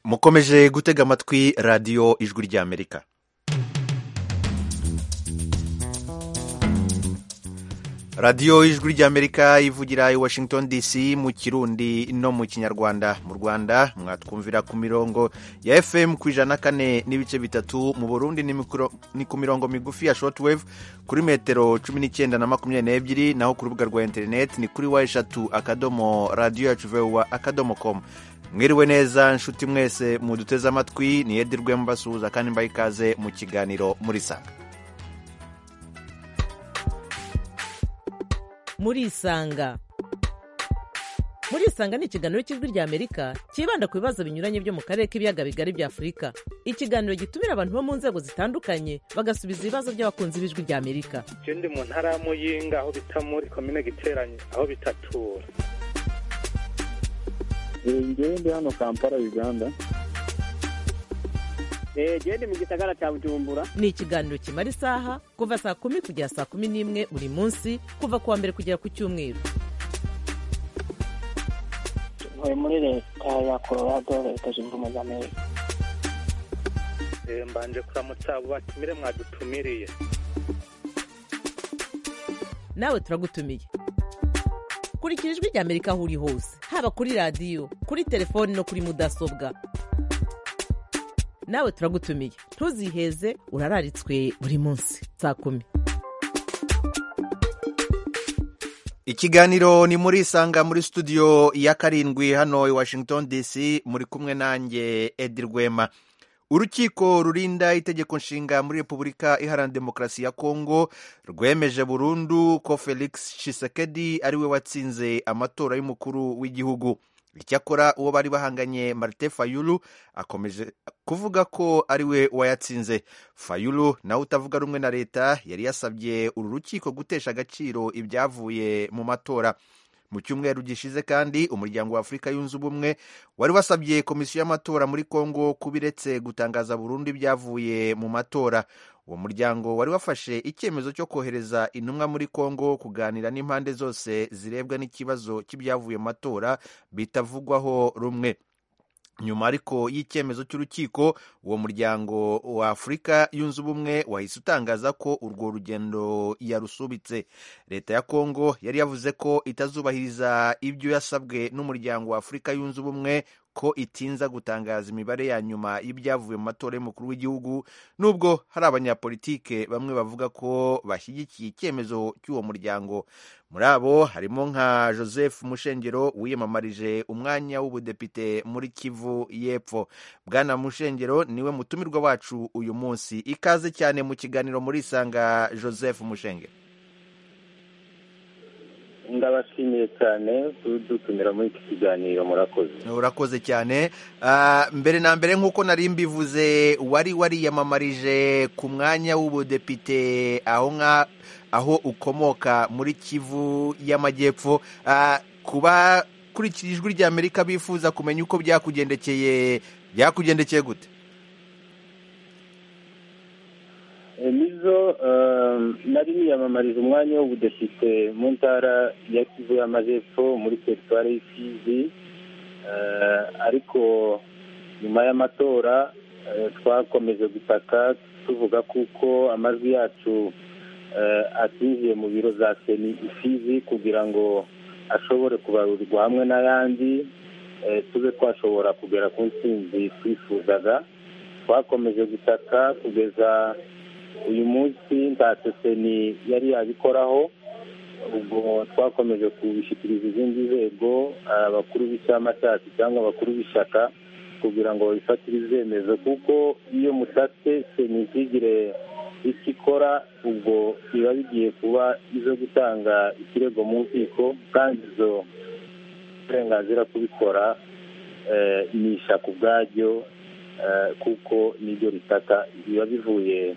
mukomeje gutega amatwi radiyo ijwi ry'amerika radiyo ijwi ry'amerika ivugira i washington dc mu kirundi no mu kinyarwanda mu rwanda mwatwumvira ku mirongo ya fm ku ijana na kane n'ibice bitatu mu burundi ni mikro- ni ku mirongo migufi ya shortwave kuri metero cumi n'icyenda na makumyabiri n'ebyiri naho ku rubuga rwa interineti ni kuri wa eshatu akadomo radiyo yacu vuba akadomo komu mwiriwe neza nshuti mwese muduteze amatwi ni edi rwema basuhuza kandi mbaha ikaze mu kiganiro muri sanga murisanga murisanga ni ikiganiro cy'ijwi ry'amerika cyibanda ku bibazo binyuranye byo mu karere k'ibiyaga bigari bya afurika ikiganiro gitumira abantu bo mu nzego zitandukanye bagasubiza ibibazo by'abakunzi b'ijwi ry'amerika je ndi mu ntara ya muyinga aho bita muri komine giteranye aho bitatura ngewe ndi hano kampala uganda gende mu gisagara cya bujumbura ni ikiganiro kimara isaha kuva saa kumi kugera saa kumi n'imwe buri munsi kuva ku wa mbere kugera ku cyumweru ntuye muri leta ya colorado leta zunze ubumwe za amerika Eh, mbanje kuramutsa abo batumire mwadutumiriye nawe turagutumiye kurikira ijwi ry'amerika aho uri hose haba kuri radiyo kuri telefoni no kuri mudasobwa nawe turagutumiye ntuziheze urararitswe buri munsi saa kumi ikiganiro ni muri isanga muri studio ya karindwi hano i washington dc muri kumwe nanjye edi rwema urukiko rurinda itegeko nshinga muri repubulika iharanira demokarasi ya kongo rwemeje burundu ko felix shisekedi ari we watsinze amatora y'umukuru w'igihugu icyakora uwo bari bahanganye marite fayulu akomeje kuvuga ko ari we wayatsinze fayulu nawe utavuga rumwe na leta yari yasabye uru rukiko gutesha agaciro ibyavuye mu matora mu cyumweru gishize kandi umuryango wa afurika yunze ubumwe wari wasabye komisiyo y'amatora muri kongo kuba iretse gutangaza burundu ibyavuye mu matora uwo muryango wari wafashe icyemezo cyo kohereza intumwa muri kongo kuganira n'impande zose zirebwa n'ikibazo cy'ibyavuye mu matora bitavugwaho rumwe nyuma ariko y'icyemezo cy'urukiko uwo muryango wa afurika yunze ubumwe wahise utangaza ko urwo rugendo yarusubitse leta ya kongo yari yavuze ko itazubahiriza ibyo yasabwe n'umuryango wa afurika yunze ubumwe ko itinza gutangaza imibare ya nyuma y'ibyavuye mu matora y'umukuru w'igihugu nubwo hari abanyapolitike bamwe bavuga ko bashyigikiye icyemezo cy'uwo muryango muri abo harimo nka joseph mushengero wiyamamarije umwanya w'ubudepite muri kivu y'epfo bwana mushengero niwe mutumirwa wacu uyu munsi ikaze cyane mu kiganiro muri isanga joseph mushengero ndabashimiye cyane kudutumira muri iki kiganiro murakoze urakoze cyane Ah, mbere na mbere nk'uko nari mbivuze wari wariyamamarije ku mwanya w'ubudepite aho nka aho ukomoka muri kivu y'amajyepfo Ah, kuba kurikira ijwi ry'amerika bifuza kumenya uko byakugendekeye byakugendekeye gute E, nizo um, nari niyamamarije umwanya w'ubudepite mu ntara ya kivu y'amajepfo muri teritwari y'ikizi Eh, ariko nyuma y'amatora eh, twakomeje gutaka tuvuga kuko amajwi yacu eh, atinjiye mu biro za seni isizi kugira ngo ashobore kubarurirwa hamwe n'ayandi eh, tube twashobora kugera ku ntsinzi twifuzaga twakomeje gutaka kugeza uyu munsi ntacyo seni yari yabikoraho ubwo twakomeje kubishyikiriza izindi nzego abakuru b'icyama cyacu cyangwa abakuru b'ishyaka kugira ngo babifatire ibyemezo kuko iyo mutatse seni ntigire icyo ikora ubwo biba bigiye kuba izo gutanga ikirego mu nkiko kandi izo uburenganzira kubikora eh, ni ishyaka ubwaryo eh, kuko niryo ritaka biba bivuye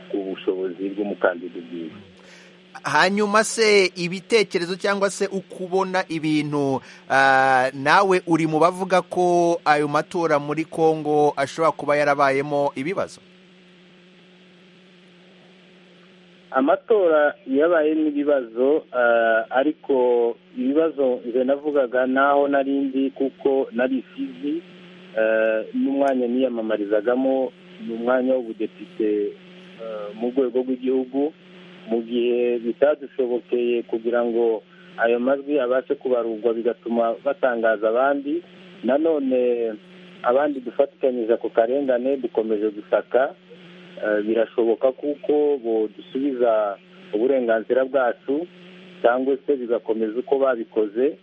ku bushobozi bw'umukandida ubwiwe hanyuma se ibitekerezo cyangwa se uko ubona ibintu ah, nawe uri mu bavuga ko ayo matora muri kongo ashobora kuba yarabayemo ibibazo amatora yabayemo ibibazo eh, ariko ibibazo nze navugaga naho narindi kuko nari isizi eh, n'umwanya niyamamarizagamo ni umwanya w'ubudepite eh, mu rwego rw'igihugu mu gihe bitadushobokeye kugira ngo ayo majwi abashe kubarurwa bigatuma batangaza abandi nanone abandi dufatikanyije ako karengane dukomeje gusaka Eh, birashoboka kuko dusubiza uburenganzira bwacu cyangwa se bigakomeza uko babikoze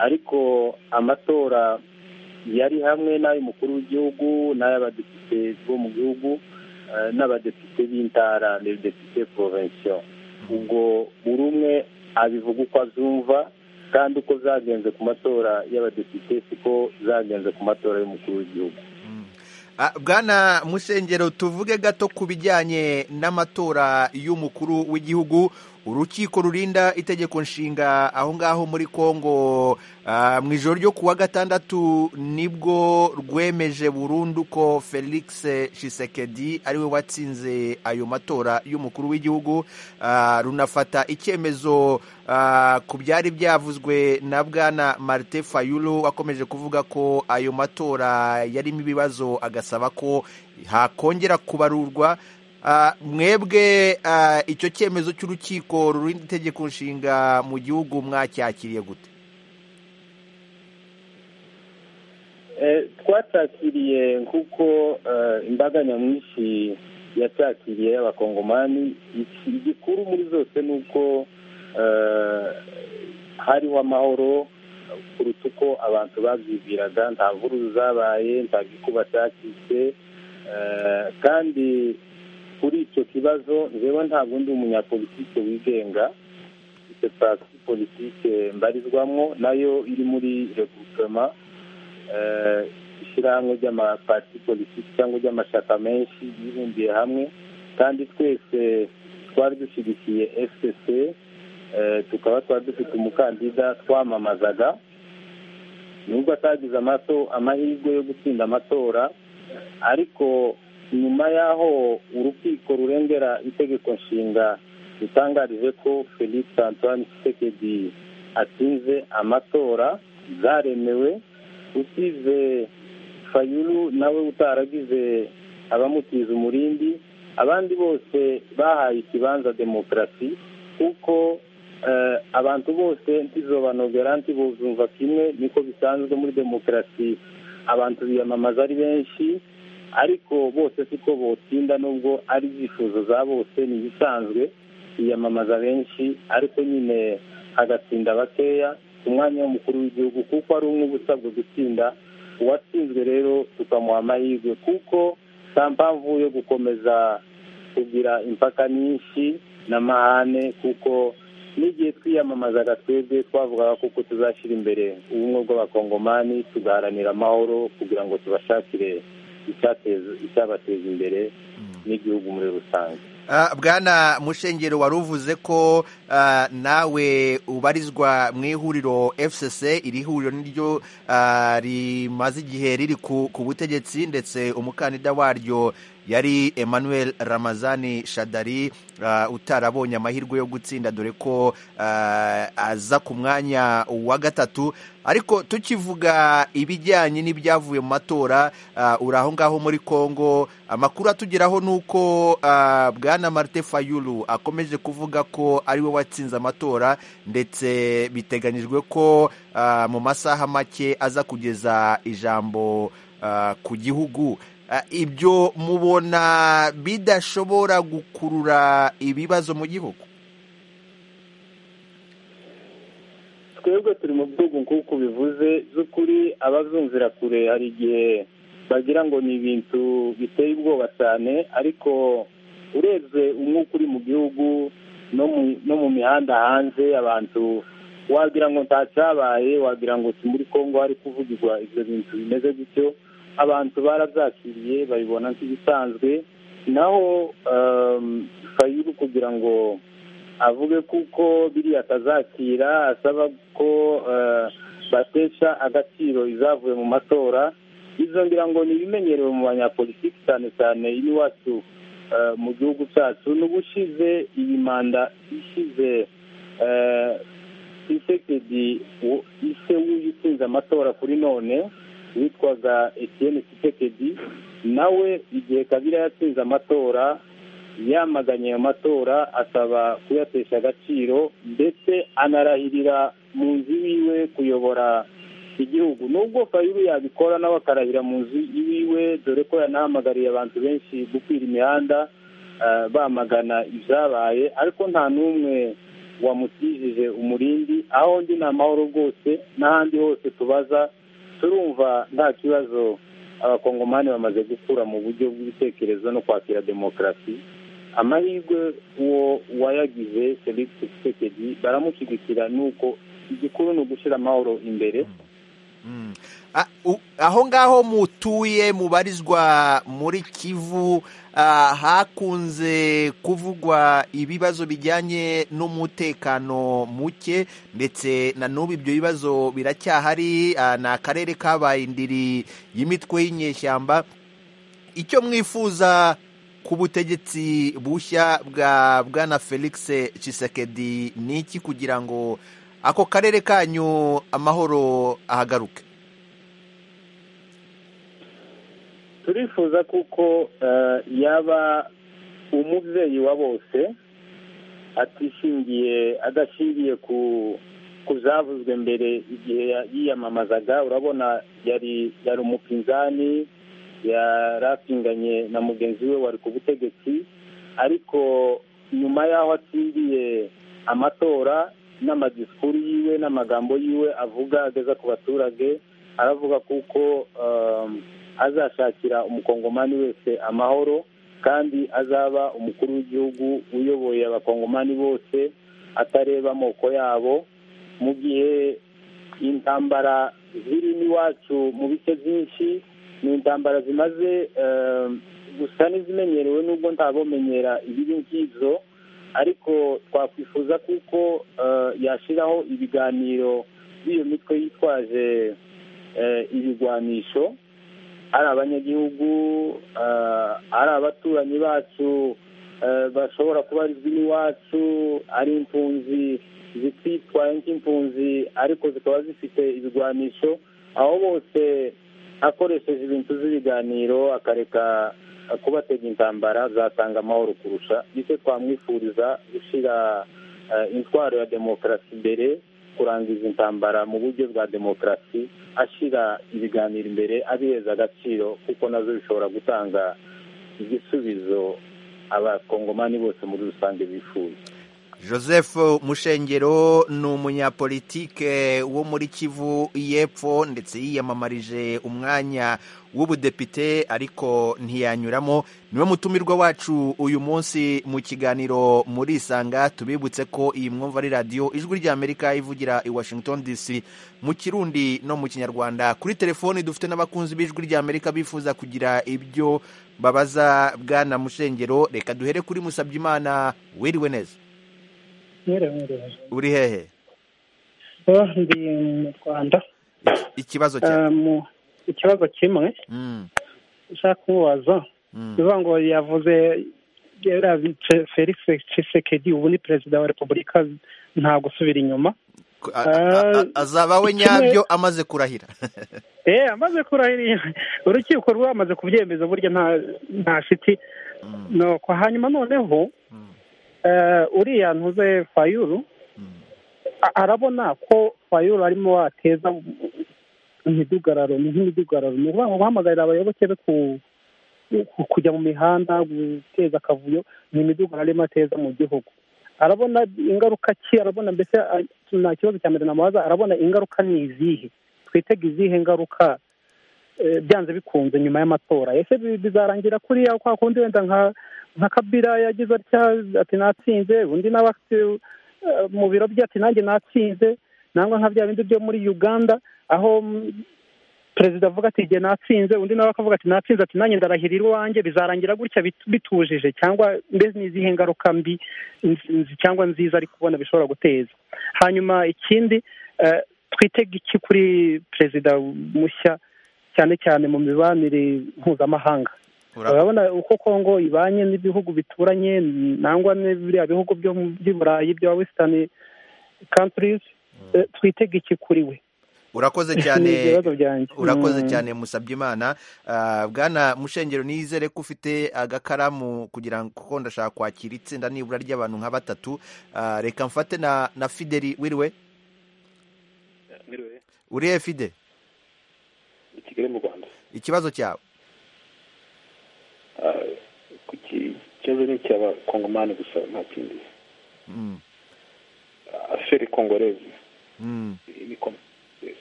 ariko amatora yari hamwe n'ay'umukuru w'igihugu n'ay'abadepite bo mu gihugu eh, n'abadepite b'intara n'abadepite porovensiyo ubwo buri umwe abivuga uko abyumva kandi uko zagenze ku matora y'abadepite siko zagenze ku matora y'umukuru w'igihugu Ah, Bwana Musengero tuvuge gato ku bijyanye n'amatora y'umukuru w'igihugu urukiko rurinda itegeko nshinga aho ngaho muri Kongo ah, mu ijoro ryo kuwa gatandatu nibwo rwemeje burundu ko Felix Tshisekedi ariwe watsinze ayo matora y'umukuru w'igihugu ah, runafata icyemezo ah, ku byari byavuzwe na Bwana Martin Fayulu wakomeje kuvuga ko ayo matora yarimo ibibazo agasaba ko hakongera kubarurwa Ah, mwebwe ah, icyo cyemezo cy'urukiko rurinda itegeko nshinga mu gihugu mwacyakiriye gute Eh, twatakiriye nk'uko eh, imbaga nyamwinshi yatakiriye y'abakongomani Iki- igikuru muri zose ni uko eh, hariho amahoro kuruta uko abantu babyibwiraga nta nkuru zabaye nta gikuba cyacitse eh, kandi kuri icyo kibazo njyewe ntabwo ndi umunyapolitike wigenga ifite parti politike mbarizwamo nayo iri muri regroupement eh, ishyirahamwe ry'amaparti politiki cyangwa ry'amashyaka menshi yibumbiye hamwe kandi twese twari dushyigikiye fpc eh, tukaba twari dufite umukandida twamamazaga nubwo atagize amato- amahirwe yo gutsinda amatora ariko nyuma y'aho urukiko rurengera itegeko nshinga rutangarije ko felix antoine tshisekedi atsinze amatora zaremewe usize fayulu nawe utaragize abamutiza umurindi abandi bose bahaye ikibanza demokarasi kuko eh, abantu bose ntizobanogera ntibuzumva kimwe niko bisanzwe muri demokarasi abantu biyamamaza ari benshi ariko bose siko botsinda nubwo ari ibyifuzo za bose ni ibisanzwe biyamamaza benshi ariko nyine hagatsinda bakeya ku mwanya w'umukuru w'igihugu kuko ari umwe uba usabwa gutsinda uwatsinzwe rero tukamuha amahirwe kuko nta mpamvu yo gukomeza kugira impaka nyinshi n'amahane kuko n'igihe twiyamamazaga twebwe twavugaga kuko tuzashyira imbere ubumwe bw'abakongomani tugaharanira amahoro kugira ngo tubashakire icyateza- icyabateza imbere n'igihugu muri rusange Ah, Bwana Mushengero wari uvuze ko ah, nawe ubarizwa mu ihuriro FCC iri huriro niryo ah, rimaze igihe riri ku ku butegetsi ndetse umukandida waryo yari Emmanuel Ramazani Shadari ah, utarabonye amahirwe yo gutsinda dore ko ah, aza ku mwanya wa gatatu ariko tukivuga ibijyanye n'ibyavuye mu matora ah, uri aho ngaho muri Kongo amakuru atugeraho ni uko ah, bwana Martin Fayulu akomeje kuvuga ko ariwe watsinze amatora ndetse biteganyijwe ko ah, mu masaha make aza kugeza ijambo ah, ku gihugu Ah, ibyo mubona bidashobora gukurura ibibazo mu gihugu twebwe turi mu bihugu nk'uko ubivuze by'ukuri abazumvira kure hari igihe bagira ngo ni ibintu biteye ubwoba cyane ariko urebye umwuka uri mu gihugu no mu- no mu mihanda hanze abantu wagira ngo ntacyabaye wagira ngo si muri kongo hari kuvugirwa ibyo bintu bimeze gutyo abantu barabyakiriye babibona nk'ibisanzwe naho ehm, fayulu kugira ngo avuge kuko biriya atazakira asaba ko eh, batesha agaciro izavuye mu matora izo ngira ngo ni ibimenyerewe mu banyapolitiki cyane cyane iwacu eh, mu gihugu cyacu n'ubushize iyi manda ishize eh, Tshisekedi wo- ise w'uyu utsinze amatora kuri none witwaga etiyeni kitekedi nawe igihe kabira yatsinze amatora yamaganye ayo matora asaba kuyatesha agaciro ndetse anarahirira mu nzu iwiwe kuyobora igihugu nubwo fayiru yabikora nawe akarahira mu nzu iwiwe dore ko yanahamagariye abantu benshi gukwira imihanda ah, bamagana ibyabaye ariko nta n'umwe wamutijije umurindi aho ndi ni amahoro rwose n'ahandi hose tubaza turumva nta kibazo abakongomani bamaze gukura mu buryo bw'ibitekerezo no kwakira demokarasi amahirwe uwo wayagize felix tshisekedi baramushyigikira nuko igikuru ni ugushyira amahoro imbere Mm. Ah, u- aho ngaho mutuye mubarizwa muri kivu ah, hakunze kuvugwa ibibazo bijyanye n'umutekano muke ndetse na n'ubu ibyo bibazo biracyahari ah, ni akarere kabaye indiri y'imitwe y'inyeshyamba icyo mwifuza ku butegetsi bushya bwa bwana felix Tshisekedi ni iki kugira ngo ako karere kanyu amahoro ahagaruke turifuza kuko eh, yaba umubyeyi wa bose atishingiye adashingiye ku ku byavuzwe mbere igihe ya- yiyamamazaga urabona yari yari umupinzani yarapinganye na mugenzi we wari ku butegetsi ariko nyuma y'aho atsindiye amatora n'amadisikuru yiwe n'amagambo yiwe avuga ageza ku baturage aravuga kuko um, azashakira umukongomani wese amahoro kandi azaba umukuru w'igihugu uyoboye abakongomani bose atareba amoko yabo mu gihe intambara ziri n'iwacu mu bice byinshi ni intambara zimaze eh, gusa n'izimenyerewe nubwo ntabomenyera ibibi nk'ibyo ariko twakwifuza kuko eh, yashyiraho ibiganiro by'iyo mitwe yitwaje eh, ibigwanisho ari abanyagihugu eh, ari abaturanyi bacu eh, bashobora kuba ari iwacu ari impunzi zititwaye nk'impunzi ariko zikaba zifite ibigwanisho aho bose akoresheje ibintu z'ibiganiro akareka eh, kubatega intambara zatanga amahoro kurusha nicyo twamwifuriza gushyira eh, intwaro ya demokarasi imbere kurangiza intambara mu buryo bwa demokarasi ashyira ibiganiro imbere abiheza agaciro kuko nazo bishobora gutanga igisubizo abakongomani bose muri rusange bifuza joseph mushengero ni umunyapolitike wo muri kivu y'epfo ndetse yiyamamarije umwanya w'ubudepite ariko ntiyanyuramo niwe mutumirwa wacu uyu munsi mu kiganiro muri isanga tubibutse ko iyi mwumva ari radiyo ijwi ry'amerika ivugira i washington dc mu kirundi no mu kinyarwanda kuri telefoni dufite n'abakunzi b'ijwi ry'amerika bifuza kugira ibyo babaza bwana mushengero reka duhere kuri musabyimana wiriwe neza nyerewe nyerewe uri hehe oh, ndi mu rwanda ikibazo cya Eh, mu ikibazo kimwe Mm, ushaka kumubaza mm. bivuga ngo yavuze yarabice felix tshisekedi ubu ni perezida wa repubulika nta gusubira inyuma Ko- a- a- a- azaba we nyabyo amaze kurahira eh amaze kurahirira urukiko rwamaze kubyemeza burya nta nta shiti Mm, nuko hanyuma noneho mm, eh, uriya ntuze fayuru mm. a- arabona ko fayuru arimo wateza imidugararo ni nk'imidugararo ni ukuvuga ngo guhamagarira abayoboke be ku- ku- kujya mu mihanda guteza akavuyo ni imidugararo arimo ateza mu gihugu arabona ingaruka ki arabona mbese a- nta kibazo cya mbere namubaza arabona ingaruka ni izihe twitega izihe ngaruka eh, byanze bikunze nyuma y'amatora ese bi- bizarangira kuriya kwa kundi wenda nka nka kabira yagize atya ati natsinze undi nawe afite eh, mu biro bye ati nanjye natsinze nangwa nka bya bindi byo muri uganda aho mm, perezida avuga ati jye natsinze undi nawe akavuga ati natsinze ati nanjye ndarahirira iwanjye bizarangira gutya bit- bitujije cyangwa mbese ni izihe ngaruka mbi nz- nz- cyangwa nziza ari kubona bishobora guteza hanyuma ikindi eh, twitega iki kuri perezida mushya cyane cyane mu mibanire mpuzamahanga Ura- urabona uko kongo ibanye n'ibihugu bituranye nangwa n'ibiriya bihugu byo mu- by'i burayi bya wesitani kanturizi twitega iki kuri we urakoze cyane Ni ibibazo byanjye. urakoze Mm. cyane musabye imana bwana mushengero nizere ko ufite agakaramu kugira ngo kuko ndashaka kwakira itsinda nibura ry'abantu nka batatu Ah, reka mfate na na fideli wiriwe Mwiriwe, urihe fide i kigali mu rwanda ikibazo cyawe Ah, ku ki- ikibazo ni icy'abakongomani gusa nta kindi Mm, aferi kongorezi mm. ni kom- yes.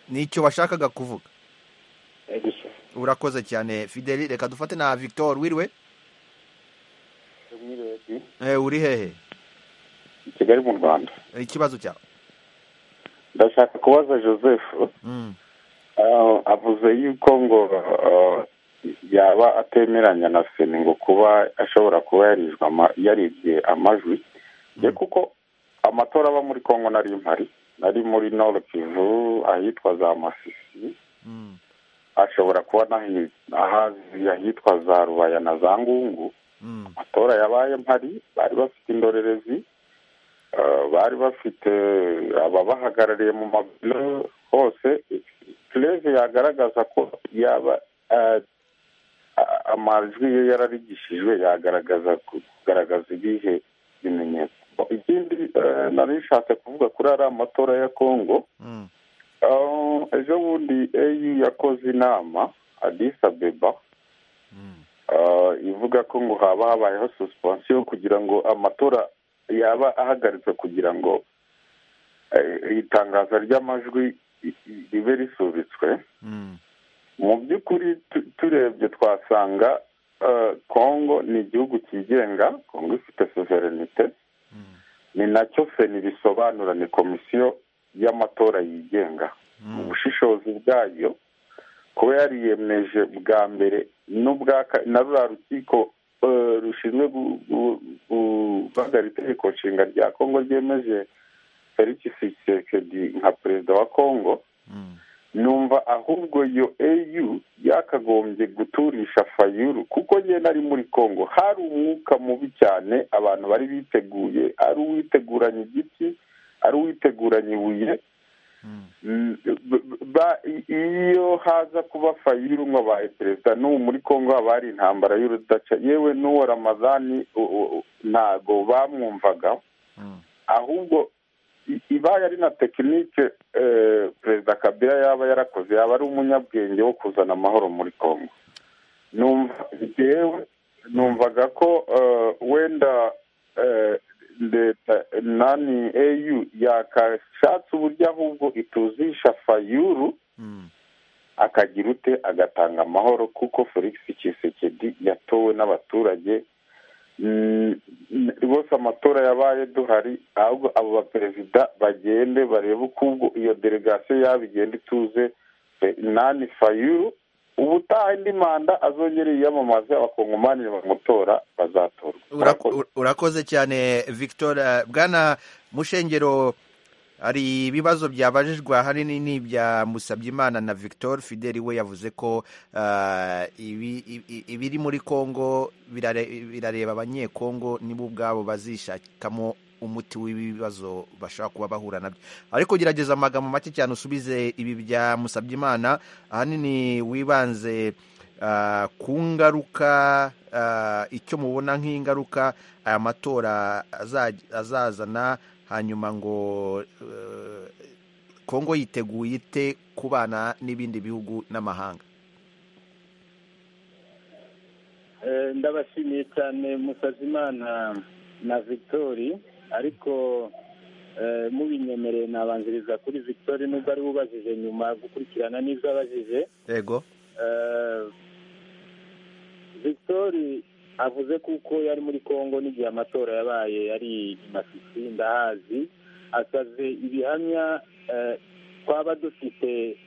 nicyo washakaga kuvuga Eh, gusa urakoze cyane fideli reka dufate na victor wiriwe Eh, uri hehe i kigali mu rwanda ikibazo cyawe ndashaka kubaza joseph Mm, ah, avuze yuko ngo ah, yaba atemeranya na seni ngo kuba ashobora kuba yarijwe ama- yaribye amajwi ye kuko amatora aba muri congo nari mpari nari muri nord kivu ahitwa za masisi mm, ashobora kuba nahi- ahazi ahitwa za rubaya na za ngungu mm, amatora yabaye mpari bari bafite indorerezi eh, bari bafite ababahagarariye mu mabiro hose perezida yagaragaza ko yaba eh, a- amajwi ye yararigishijwe yagaragaza ku- kugaragaza ibihe bimenyetso ikindi eh, nari nshatse kuvuga kuri ari amatora ya kongo mm, eh, ejo bundi au yakoze inama adis abeba mm, Ah, ivuga ko ngo haba habayeho suspension kugira ngo amatora yaba ahagaritswe kugira ngo eh, itangaza ry'amajwi i- i- ribe risubitswe mm, mu by'ukuri tu- turebye twasanga eh, congo ni igihugu cyigenga congo ifite soverenite mm, ni nacyo feni bisobanura ni komisiyo y'amatora yigenga mu mm, bushishozi bwayo kuba yariyemeje bwa mbere n'ubwa ka- na ruriya rukiko eh, rushinzwe gu- gu- guhagarika itegeko nshinga rya kongo ryemeje felix tshisekedi nka perezida wa kongo mm, numva ahubwo iyo au yakagombye guturisha fayuru kuko njye nari muri congo hari umwuka mubi cyane abantu bari biteguye ari uwiteguranye igiti ari uwiteguranye ibuye mm, Mm, b- b- ba- i- iyo haza kuba fayuru ngo abaye perezida n'ubu muri congo haba hari intambara y'urudaca yewe n'uwo ramadani u- u- u- ntago bamwumvaga mm, ahubwo i- ibaye ari na tekinike eh, perezida kabila yaba yarakoze yaba ari umunyabwenge wo kuzana amahoro muri congo numva njyewe numvaga ko eh, wenda eh, leta nani au yakashatse uburyo ahubwo ituzisha fayuru mm. akagira ute agatanga amahoro kuko felix kisekedi yatowe n'abaturage Mm, n- rwose amatora yabaye duhari ahubwo abo baperezida bagende barebe uko ubwo iyo delegasiyo yabo igenda ituze Fe- nani fayuru ubutaha indi manda azongere yiyamamaze abakongomani bamutora bazatorwa Urak- ur- urakoze cyane victor Eh, bwana mushengero hari ibibazo byabajijwe ahanini ni ibya musabyimana na victor fideli we yavuze ko ah, ibi- ibi- ibiri muri congo birare- birareba abanyekongo nibo ubwabo bazishakamo umuti w'ibibazo bashobora kuba bahura nabyo ariko gerageza amagambo make cyane usubize ibi bya musabyimana ahanini wibanze ah, ku ngaruka ah, icyo mubona nk'ingaruka aya matora aza- azazana hanyuma ngo eh, kongo yiteguye ite kubana n'ibindi bihugu n'amahanga Eh, ndabashimiye cyane musazimana na victori ariko eh, mubinyemereye nabanziriza kuri victori nubwo ari we ubajije nyuma gukurikirana n'ibyo abajije yego Eh, victori avuze kuko yari muri congo n'igihe amatora yabaye yari imasisi ndahazi asaze ibihamya eh, twaba dufite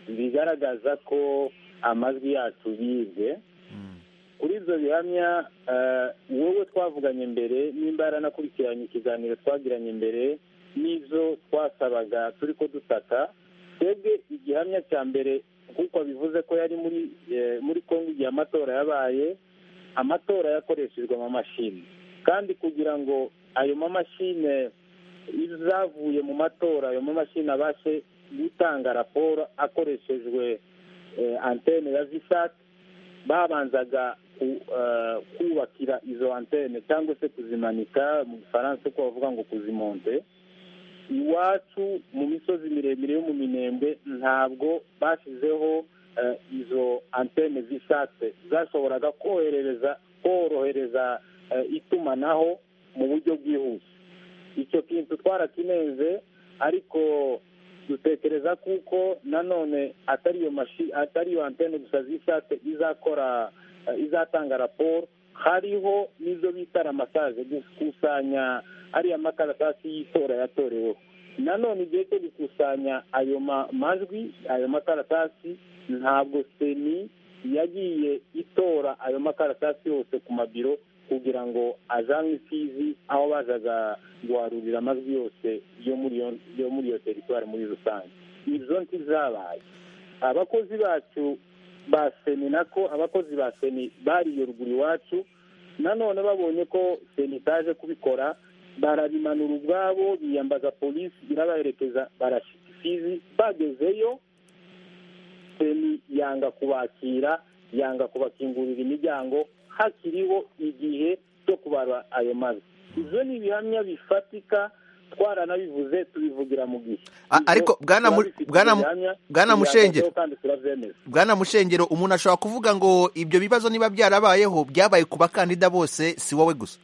bigaragaza ko amajwi yacu yibwe Mm, kuri ibyo bihamya eh, wowe twavuganye mbere nimba yaranakurikiranye ikiganiro twagiranye mbere n'izo twasabaga turi ko dutaka twebwe igihamya cya mbere kuko bivuze ko yari muri eh, muri congo igihe amatora yabaye amatora yakoreshejwe amamashini kandi kugira ngo ayo mamashine izavuye mu matora ayo mamashini abashe gutanga raporo akoreshejwe antene ya zisati babanzaga kubakira izo antene cyangwa se kuzimanika mu gifaransa uko bavuga ngo kuzimonte iwacu mu misozi miremire yo mu minembwe ntabwo bashyizeho izo antene zisate zashoboraga korohereza korohereza itumanaho mu buryo bwihuse icyo kintu twarakineze ariko dutekereza kuko nanone atariyo mashi atariyo antene gusa zisate izakora izatanga raporo hariho n'izo bita ramasaje gukusanya ariya makaratasi y'itora yatoreweho nanone igihe cyo gukusanya ayo majwi ayo makaratasi ntabwo seni yagiye itora ayo makaratasi yose ku mabiro kugira ngo ajyanwe imfizi aho bazaga guharurira amajwi yose yo muri iyo teritwari muri rusange izo ntizabaye abakozi bacu ba seni nako abakozi ba seni bariye ruguru iwacu nanone babonye ko seni itaje kubikora barabimanura ubwabo biyambaza polisi irabaherekeza barashyika imfizi bagezeyo seni yanga kubakira yanga kubakingurira imiryango hakiriho igihe cyo kubara ayo mazu ibyo ni ibihamya bifatika twaranabivuze tubivugira mu gihe ariko bwana mushengero bwana mushengero umuntu ashobora kuvuga ngo ibyo bibazo niba byarabayeho byabaye ku bakandida bose si wowe gusa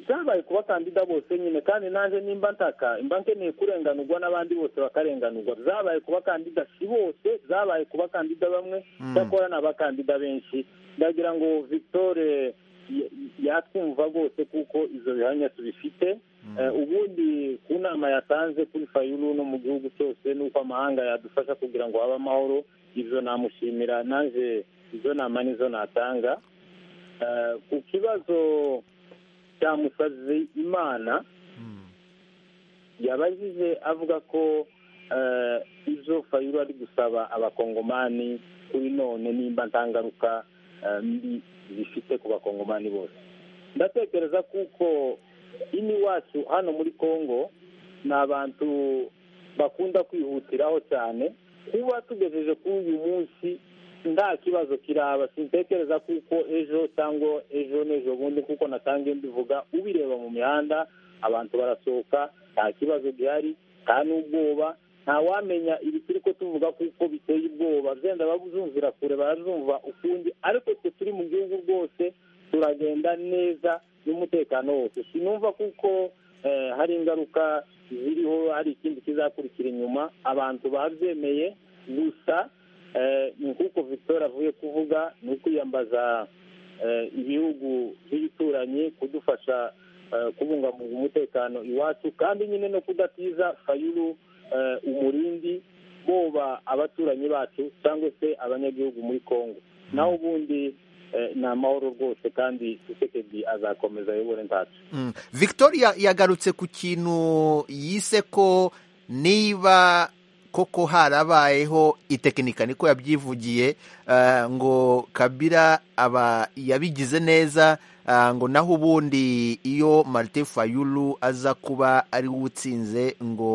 byabaye ku bakandida bose nyine kandi naje nimba ntaka imba nkeneye kurenganurwa n'abandi bose bakarenganurwa byabaye ku bakandida si bose byabaye ku bakandida bamwe cyakora ni abakandida benshi ndagira ngo victoire yatwumva rwose kuko izo bihamya tubifite ubundi ku nama yatanze kuri fayuru no mu gihugu cyose n'uko amahanga yadufasha kugira ngo habe amahoro izo namushimira naje izo nama nizo natanga ku kibazo cyamusabye imana yabajije avuga ko izo fayuru ari gusaba abakongomani kuri none nimba ntangaruka mbi zifite ku bakongomani bose ndatekereza kuko ino iwacu hano muri congo ni abantu bakunda kwihutiraho cyane kuba tugejeje kuri uyu munsi nta kibazo kiraba sintekereza kuko ejo cyangwa ejo n'ejo bundi kuko natangiye mbivuga ubireba mu mihanda abantu barasohoka nta kibazo gihari nta n'ubwoba nta wamenya ibi turi ko tuvuga kuko biteye ubwoba byenda babuzumvira kure barazumva ukundi ariko twe turi mu gihugu rwose turagenda neza n'umutekano wose sinumva kuko hari ingaruka ziriho hari ikindi kizakurikira inyuma abantu babyemeye gusa ni nk'uko victoire avuye kuvuga ni ukwiyambaza ibihugu by'ibituranyi kudufasha kubungabunga umutekano iwacu kandi nyine no kudatiza fayuru umurindi boba abaturanyi bacu cyangwa se abanyagihugu muri congo naho ubundi ni amahoro rwose kandi tusekedi azakomeza ayobore ntacu victoria yagarutse ku kintu yise ko niba koko harabayeho itekinika niko yabyivugiye ngo kabira aba yabigize neza ngo naho ubundi iyo marite fayulu aza kuba ari we utsinze ngo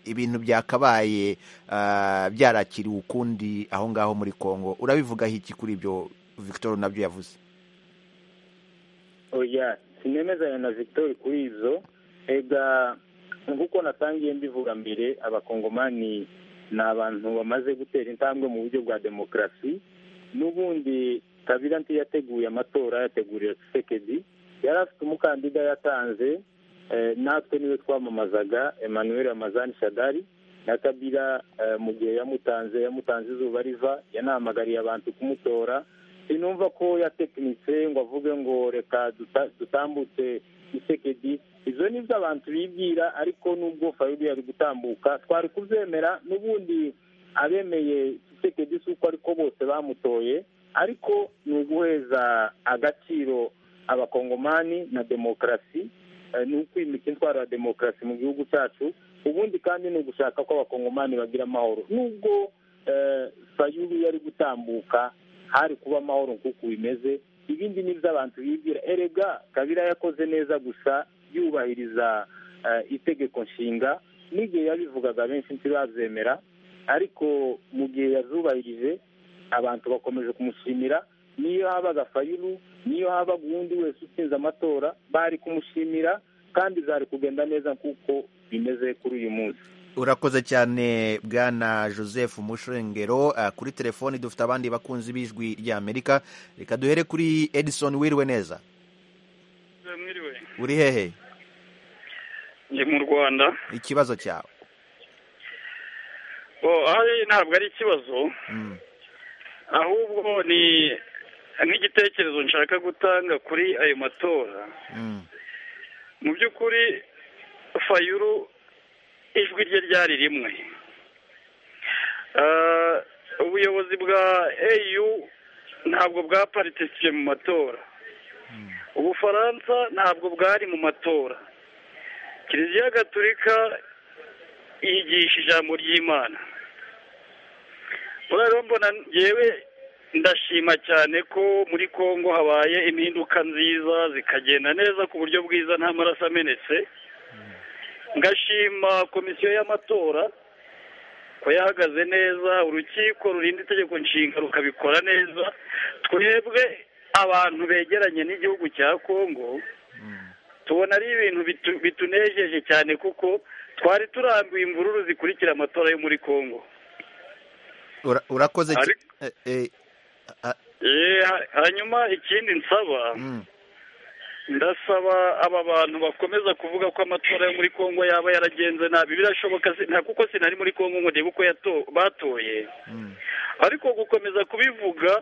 ibintu byakabaye byarakiriwe ukundi aho ngaho muri congo urabivugaho iki kuri ibyo victor nabyo yavuze oya sinemezanya na victor kuri izo ega nk'uko natangiye mbivuga mbere abakongomani ni abantu bamaze gutera intambwe mu buryo bwa demokarasi n'ubundi kabira ntiyateguye amatora yateguriye sekedi yari afite umukandida yatanze natwe niwe twamamazaga emmanuel amazani shadari na kabira mu gihe yamutanze yamutanze izuba riva yanahamagariye abantu kumutora sinumva ko yatekinitse ngo avuge ngo reka dutambutse isekedi izo ni ibyo abantu bibwira ariko nubwo fayulu yari gutambuka twari kubyemera n'ubundi abemeye isekedi si uko ariko bose bamutoye ariko ni uguheza agaciro abakongomani na demokarasi ni ukwimika intwaro ya demokarasi mu gihugu cyacu ubundi kandi ni ugushaka ko abakongomani bagira amahoro nubwo fayulu yari gutambuka hari kuba amahoro nk'uko bimeze ibindi ni iby'abantu bibwira erega kabira yakoze neza gusa yubahiriza itegeko nshinga n'igihe yabivugaga benshi ntibabyemera ariko mu gihe yazubahirije abantu bakomeje kumushimira niyo habaga fayulu niyo habaga uwundi wese utsinze amatora bari kumushimira kandi zari kugenda neza nk'uko bimeze kuri uyu munsi urakoze cyane bwana joseph mushengero kuri telefoni dufite abandi bakunzi b'ijwi ry'amerika reka duhere kuri edison wiriwe neza mwiriwe uri hehe ndi mu rwanda ikibazo cyawe ahari ntabwo ari ikibazo ahubwo ni nk'igitekerezo nshaka gutanga kuri ayo matora mu by'ukuri fayuru ijwi rye ryari rimwe ubuyobozi bwa eyu ntabwo bwaparitisiye mu matora ubufaransa ntabwo bwari mu matora kiliziya gatolika yigisha ijambo ry'imana rero mbona yewe ndashima cyane ko muri congo habaye impinduka nziza zikagenda neza ku buryo bwiza nta maraso amenetse ngashima komisiyo y'amatora ko yahagaze neza urukiko rurinda itegeko nshinga rukabikora neza twebwe abantu begeranye n'igihugu cya congo tubona ari ibintu bitunejeje cyane kuko twari turambuye imvururu zikurikira amatora yo muri congo urakoze hanyuma ikindi nsaba ndasaba aba bantu bakomeza kuvuga ko amatora yo muri congo yaba yaragenze nabi birashoboka nta kuko sinari muri congo ngo ndebe uko batoye ariko gukomeza kubivuga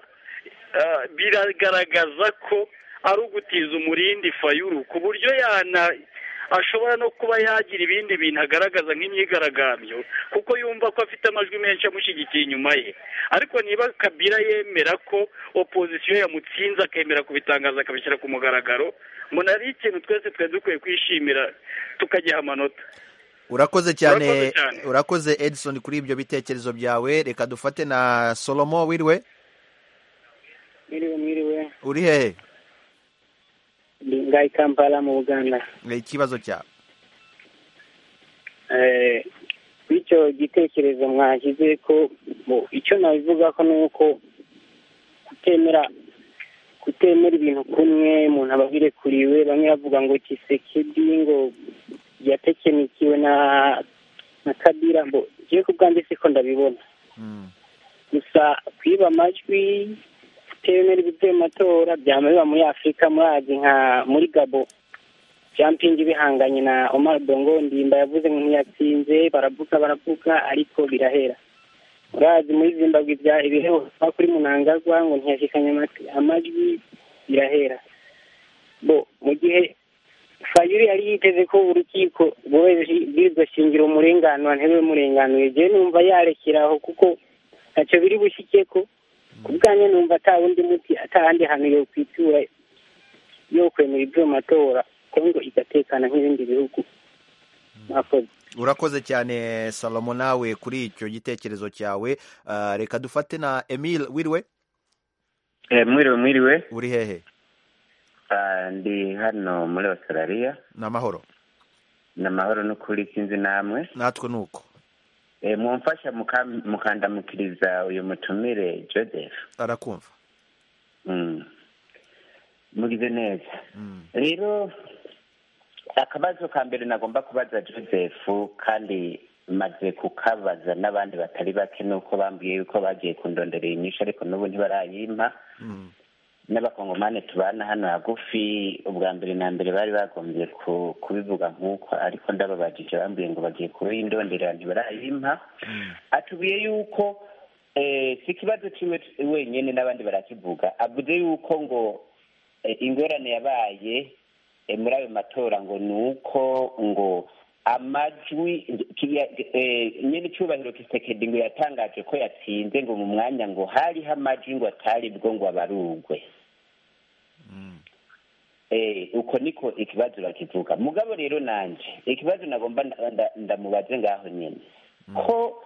biragaragaza ko ari ugutiza umurindi fayuru ku buryo yana ashobora no kuba yagira ibindi bintu agaragaza nk'imyigaragambyo kuko yumva ko afite amajwi menshi amushyigikiye inyuma ye ariko niba kabira yemera ko opozisiyo yamutsinze akemera kubitangaza akabishyira ku mugaragaro mbona ari ikintu twese twari dukwiye kwishimira tukagiha amanota urakoze cyane urakoze edison kuri ibyo bitekerezo byawe reka dufate na solomo wiriwe mwiriwe mwiriwe uri hehe ndi ngaho kampala mu buganda ikibazo cyawe bityo igitekerezo mwashyize ko icyo nabivuga ko ni uko kutemera kutemera ibintu kumwe umuntu aba abirekuriwe bamwe bavuga ngo kisekedi ngo yatekenikiwe na na kabira ngo ngiye ku bwanjye siko ndabibona gusa kwiba amajwi kutemera ibyo matora byaba biba muri afurika murazi nka muri gabo jampingi bihanganye na omar bongo ndimba yavuze ntiyatsinze baravuga baravuga ariko birahera murazi muri zimbabwe bya ibiheho kuri munangagwa ngo ntiyashikanye amajwi birahera bo mu gihe fayuri yari yiteze ko urukiko bwirizwa shingiro umurenganura ntebe murenganuye jewe numva yarekeraho kuko ntacyo biri bushyike ko ku bwanjye numva atawundi muti atahandi hantu yo kwitura yo kwemera ibyo matora kongo igatekana nk'ibindi bihugu mwakoze urakoze cyane salomo nawe kuri icyo gitekerezo cyawe reka dufate na emile wiriwe mwiriwe mwiriwe uri hehe ndi hano muri australia ni amahoro ni amahoro n'ukuri sinzi namwe natwe ni uko mwumfasha mukandamukiriza uyu mutumire joseph arakumva mugize neza rero akabazo ka mbere nagomba kubaza joseph kandi maze kukabaza n'abandi batari bake nuko bambwiye yuko bagiye kundonderera inyinshi ariko n'ubu ntibarayimpa n'abakongomani tubana hano hagufi ubwa mbere na mbere bari bagombye kubivuga nk'uko ariko ndababajije bambwiye ngo bagiye kubaha indondera ntibarayimpa atubwiye yuko si ikibazo kimwe wenyine n'abandi barakivuga avuze yuko ngo ingorane yabaye muri ayo matora ngo ni uko ngo amajwi nyine icyubahiro kisekedi ngo yatangaje ko yatsinze ngo mu mwanya ngo hariho amajwi ngo atari bwo ngo abarugwe uko niko ikibazo bakivuga mugabo rero nanjye ikibazo nagomba ndamubaze ngaho nyine ko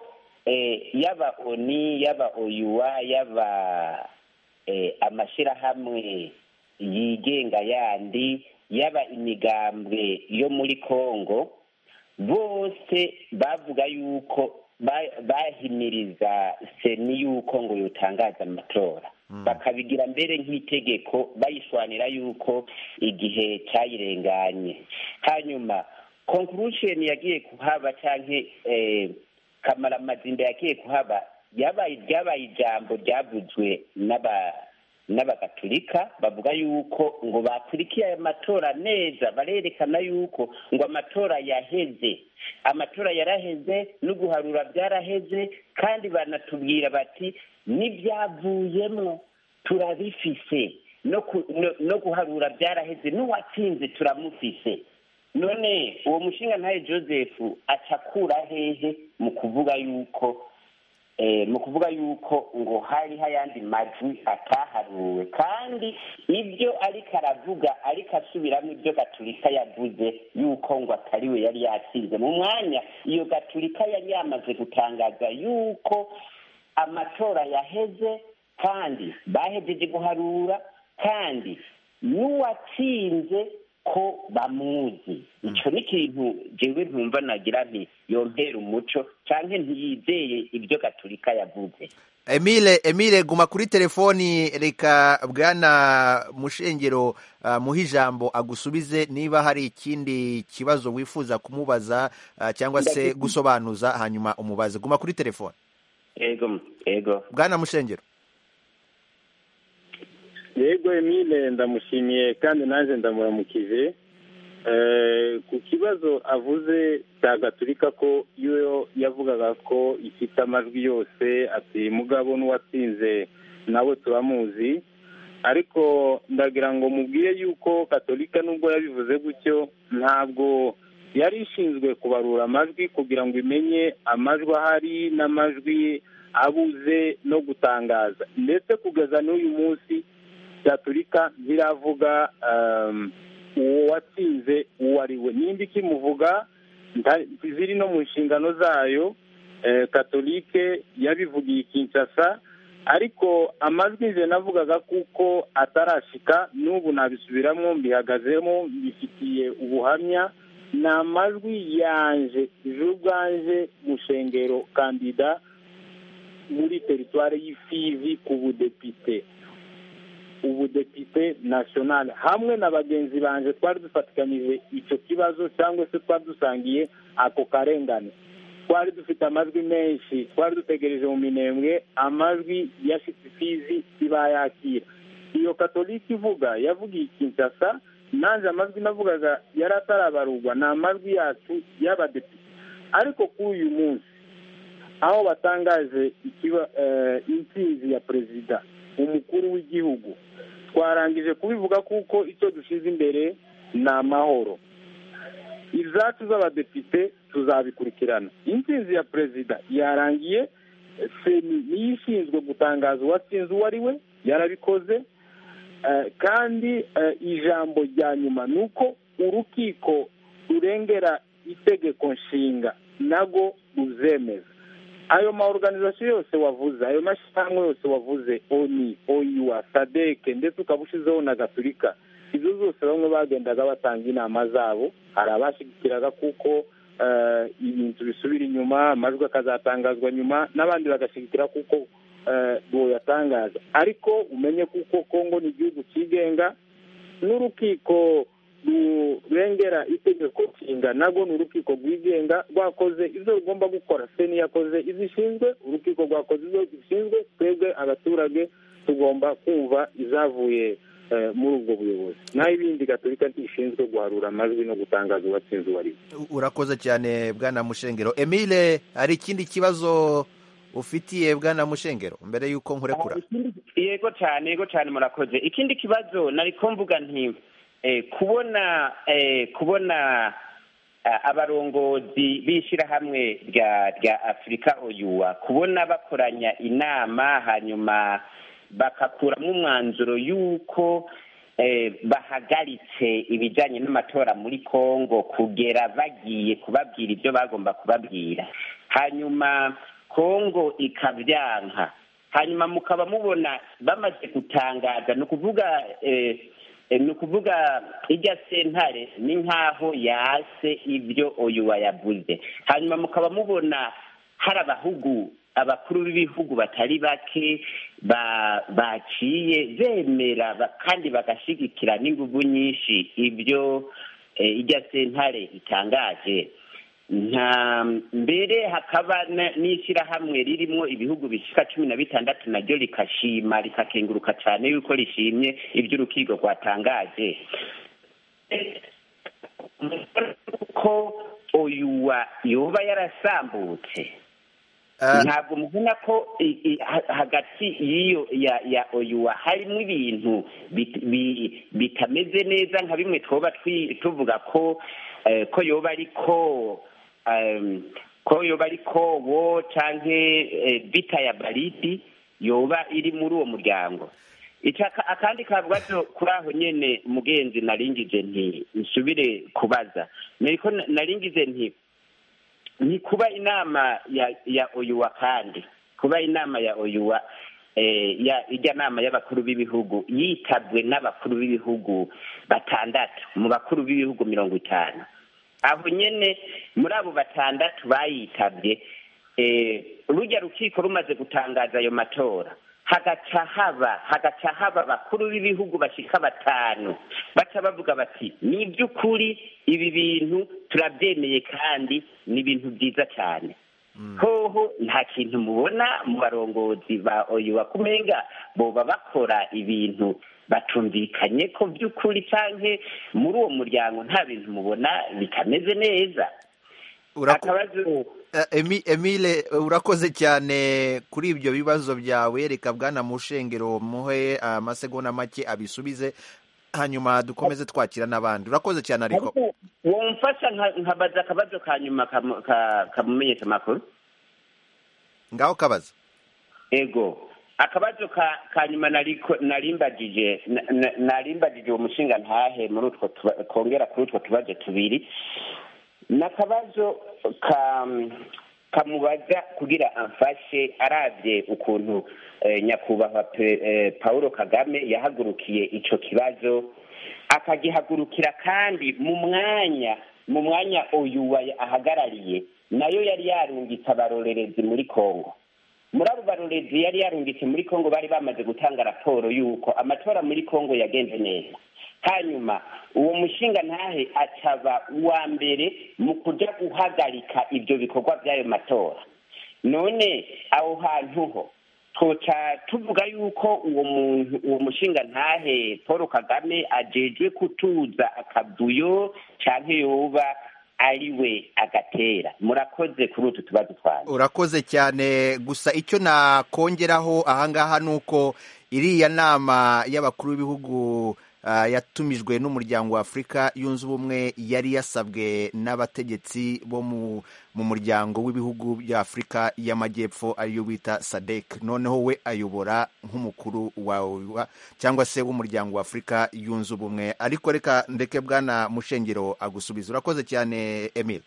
yaba oni yaba oyuwa yaba amashyirahamwe yigenga yandi yaba imigambwe yo muri congo bose bavuga yuko ba- bahimiriza seni y'uko ngo yotangaza amatora bakabigira mbere nk'itegeko bayishwanira yuko igihe cyayirenganye hanyuma conclusion yagiye kuhaba cyangwa kamaramazinda yagiye kuhaba yabaye ryabaye ijambo ryavuzwe n'aba n'abagatulika bavuga yuko ngo bakurikiye aya matora neza barerekana yuko ngo amatora yaheze amatora yaraheze no guharura byaraheze kandi banatubwira bati n'ibyavuyemo turabifise no ku- no- no guharura byaraheze n'uwatsinze turamufise none uwo mushinga ntaye joseph acakura hehe mu kuvuga yuko eh, mu kuvuga yuko ngo hari hayandi majwi ataharuwe kandi ibyo ariko aravuga ariko asubiramo ibyo gaturika yavuze yuko ngo atari we yari yatsinze mu mwanya iyo gaturika yari yamaze gutangaza yuko amatora yaheze kandi bahejeje guharura kandi n'uwatsinze ko bamuzi icyo ni ikintu jewe ntumva nagira nti yompera umuco cyangwa ntiyizeye ibyo gaturika yavuze emile emile guma kuri telefoni reka bwana mushengero ah, muhe ijambo agusubize niba hari ikindi kibazo wifuza kumubaza ah, cyangwa se Ndagize- gusobanuza hanyuma umubaze guma kuri telefoni ego ego bwana mushengero yego emile ndamushimiye kandi nanjye ndamuramukije Eh, ku kibazo avuze cya gaturika ko iyo yavugaga ko ifite amajwi yose ati mugabo n'uwatsinze nawe turamuzi ariko ndagira ngo mubwire yuko katolika nubwo yabivuze gutyo ntabwo yari ishinzwe kubarura amajwi kugira ngo imenye amajwi ahari n'amajwi abuze no gutangaza ndetse kugeza n'uyu munsi gaturika ntiravuga ehm, uwo watsinze uwo ari we nimba ikimuvuga nta- ziri no mu nshingano zayo eh, katolike yabivugiye kinshasa ariko amajwi nze navugaga kuko atarashika n'ubu nabisubiramo mbihagazemo mbifitiye ubuhamya ni amajwi yanje je ubwanje mushengero kandida muri teritwari y'ifizi ku budepite ubudepite nasiyonali hamwe na bagenzi banjye twari dufatikanije icyo kibazo cyangwa se twari dusangiye ako karengane twari dufite amajwi menshi twari dutegereje mu minembwe amajwi ya shitifizi iba yakira iyo katolika ivuga yavugiye kinshasa nanjye amajwi navugaga yari atarabarurwa ni amajwi yacu y'abadepite ariko kuri uyu munsi aho batangaje ikiba eh, intsinzi ya perezida umukuru w'igihugu twarangije kubivuga kuko icyo dushyize imbere ni amahoro izacu z'abadepite tuzabikurikirana intsinzi ya perezida yarangiye seni niyo ishinzwe gutangaza uwatsinze uwo ari we yarabikoze Eh, kandi eh, ijambo rya nyuma ni uko urukiko rurengera itegeko nshinga nago ruzemeza ayo ma organization yose wavuze ayo mashyirahamwe yose wavuze oni oyiwa sadeke ndetse ukaba ushizeho na gaturika izo zose bamwe bagendaga batanga inama zabo hari abashyigikiraga kuko eh, ibintu bisubira inyuma amajwi akazatangazwa nyuma n'abandi bagashyigikira kuko uwo yatangaza ariko umenye kuko kongo ni igihugu cyigenga n'urukiko rurengera itegeko nshinga nabwo ni urukiko rwigenga rwakoze ibyo rugomba gukora seni yakoze izo ishinzwe urukiko rwakoze izo ishinzwe twebwe abaturage tugomba kumva izavuye eh, muri ubwo buyobozi naho ibindi gaturika ntishinzwe guharura amajwi no gutangaza uwatsinze uwo ari we U- urakoze cyane bwana mushengero emile hari ikindi kibazo ufitiye bwana mushengero mbere y'uko nkurekura Ah, ikindi- yego cyane yego cyane murakoze ikindi kibazo nari ko mvuga nti eh, kubona eh, kubona ah, abarongozi b'ishyirahamwe rya rya afurika oyuwa kubona bakoranya inama hanyuma bakakuramo umwanzuro y'uko eh, bahagaritse ibijyanye n'amatora muri congo kugera bagiye kubabwira ibyo bagomba kubabwira hanyuma congo ikabyanka hanyuma mukaba mubona bamaze gutangaza ni ukuvuga eh, ni ukuvuga irya sentare ni nk'aho yase ibyo uyu wayabuze hanyuma mukaba mubona hari abahugu abakuru b'ibihugu batari bake ba- baciye bemera ba- kandi bagashyigikira n'ingufu nyinshi ibyo eh, irya sentare itangaje nta mbere hakaba na- n'ishyirahamwe ririmo ibihugu bishyika cumi na bitandatu naryo rikashima rikakenguruka cyane yuko rishimye iby'urukiko rwatangaje ko uyu wa yoba yarasambutse Ah. ntabwo mubona ko i- i- ha- hagati y'iyo ya ya oyuwa harimo ibintu bit- bi- bitameze neza nka bimwe twoba twi- tuvuga ko eh, ko yoba ariko em, ko yoba ariko wo canke bita ya baridi yoba iri muri uwo muryango Ica- aka- akandi kabazo kuri aho nyene mugenzi naringije nti nsubire kubaza niko na- naringize nti ni kuba inama ya ya oyuwa kandi kuba inama ya oyuwa eh, ya ijya nama y'abakuru b'ibihugu yitabwe n'abakuru b'ibihugu batandatu mu bakuru b'ibihugu mirongo itanu aho nyene muri abo batandatu bayitabye eh, rujya rukiko rumaze gutangaza ayo matora hagaca haba hagaca haba abakuru b'ibihugu bashika batanu baca bavuga bati ni iby'ukuri ibi bintu turabyemeye kandi ni ibintu byiza cyane hoho nta kintu mubona mu barongozi ba oyuwa kumenga boba bakora ibintu batumvikanye ko by'ukuri canke muri uwo muryango nta bintu mubona bitameze neza Urako- akabazo Eh, Emi- Emile eh, urakoze cyane kuri ibyo bibazo byawe reka bwana mushengero muhe amasegonda make abisubize hanyuma dukomeze twakira n'abandi urakoze cyane ariko ariko womfasha nka- nkabaza akabazo ka nyuma kamu- ka- kamumenyesha amakuru ngaho kabaza ego akabazo ka ka nyuma nariko narimbagije na- na- narimbagije uwo mushinga ntahe muri utwo tuba- kongera kuri utwo tubazo tubiri nakabazo ka kamubaza kugira amfashe arabye ukuntu eh, nyakubahwa pe- eh, paul kagame yahagurukiye ico kibazo akagihagurukira kandi mu mwanya mu mwanya uyu wa- ahagarariye nayo yari yarungitse abarorerezi muri kongo muri abo barorezi yari yarungitse muri kongo bari bamaze gutanga raporo y'uko amatora muri kongo yagenze neza hanyuma uwo mushinga ntahe acaba uwa mbere mu kuja guhagarika ibyo bikorwa by'ayo matora none aho hantu ho twoca tuvuga yuko uwo muntu uwo mushinga ntahe paul kagame ajejwe kutuza akavuyo canke yoba ari we agatera murakoze kuri utu tubazo twanyu urakoze cyane gusa icyo nakongeraho ahangaha ni uko iriya nama y'abakuru b'ibihugu ah, yatumijwe n'umuryango wa afurika yunze ubumwe yari yasabwe n'abategetsi bo mu- mu muryango w'ibihugu bya afurika y'amajyepfo ariyo bita sadek noneho we ayobora nk'umukuru wawe cyangwa se w'umuryango wa afurika yunze ubumwe ariko reka ndeke bwana mushengero agusubiza urakoze cyane emile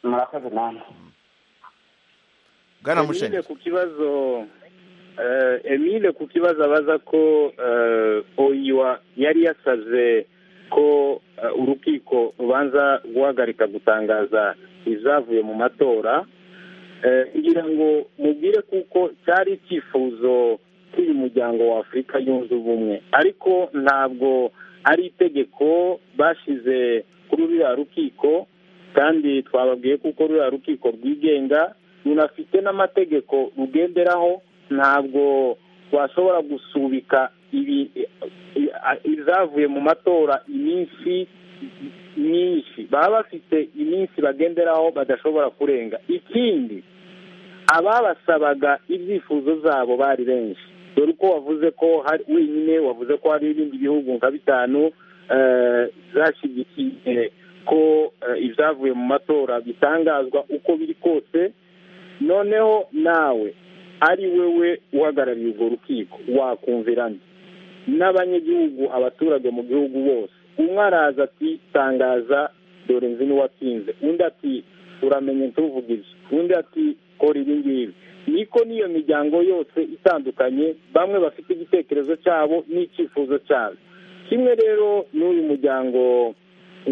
murakoze namwe bwana Emile mushengero ku kibazo eh, Emile ku kibazo abaza ko eh, oyiwa yari yasavye ko eh, urukiko rubanza guhagarika gutangaza izavuye mu matora Eh, ngira ngo mubwire kuko cyari icyifuzo cy'uyu muryango wa afurika yunze ubumwe ariko ntabwo ari itegeko bashize kuri ruriya rukiko kandi twababwiye kuko ruriya rukiko rwigenga runafite n'amategeko rugenderaho ntabwo twashobora gusubika ibi izavuye mu matora iminsi myinshi baba bafite iminsi bagenderaho badashobora kurenga ikindi ababasabaga ibyifuzo zabo bari benshi dore uko wavuze ko hari wenyine wavuze ko hari ibindi bihugu nka bitanu eh, zashyigikiye ko eh, ibyavuye mu matora bitangazwa uko biri kose noneho nawe ari wewe uhagarariye urwo rukiko wakumvirana n'abanyagihugu abaturage mu gihugu bose umwe araza ati tangaza dore nzi n'uwatsinze undi ati uramenye ntuvuge ibyo undi ati kora ibi ngibi niko n'iyo miryango yose itandukanye bamwe bafite igitekerezo cyabo n'icyifuzo cyabo kimwe rero n'uyu muryango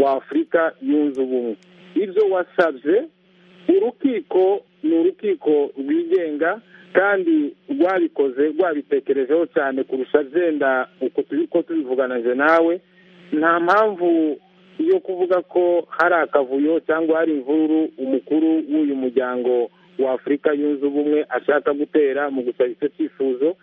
wa afurika yunze ubumwe ibyo wasabye urukiko ni urukiko rwigenga kandi rwabikoze rwabitekerejeho cyane kurusha byenda uko turi ko tubivuganije nawe nta mpamvu yo kuvuga ko hari akavuyo cyangwa hari imvururu umukuru w'uyu muryango wa afurika yunze ubumwe ashaka gutera mu gusaba icyo cyifuzo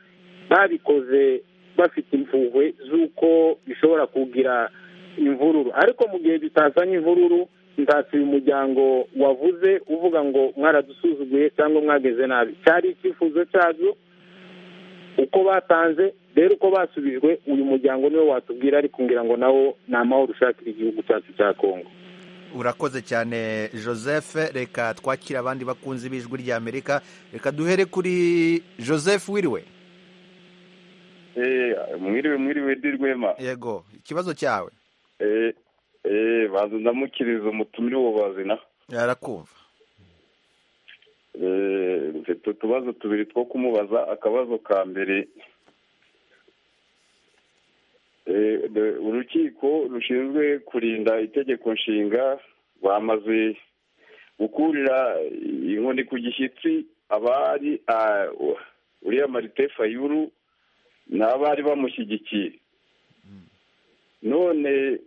babikoze bafite impuhwe z'uko bishobora kugira imvururu ariko mu gihe bitazanye imvururu ntatse uyu muryango wavuze uvuga ngo mwaradusuzuguye cyangwa mwageze nabi cyari icyifuzo cyabyo uko batanze rero uko basubijwe uyu muryango niwe watubwira ariko ngira ngo nawo ni amahoro ushakira igihugu cyacu cya kongo urakoze cyane joseph reka twakire abandi bakunzi b'ijwi ry'amerika reka duhere kuri joseph wiriwe mwiriwe mwiriwe dirwema yego ikibazo cyawe banza ndamukiriza umutumire wo bazina yarakumva mfite utubazo tubiri two kumubaza akabazo ka mbere urukiko rushinzwe kurinda itegeko nshinga bamaze gukurira inkoni ku gishyitsi abari uriya marite fayuru ni abari bamushyigikiye none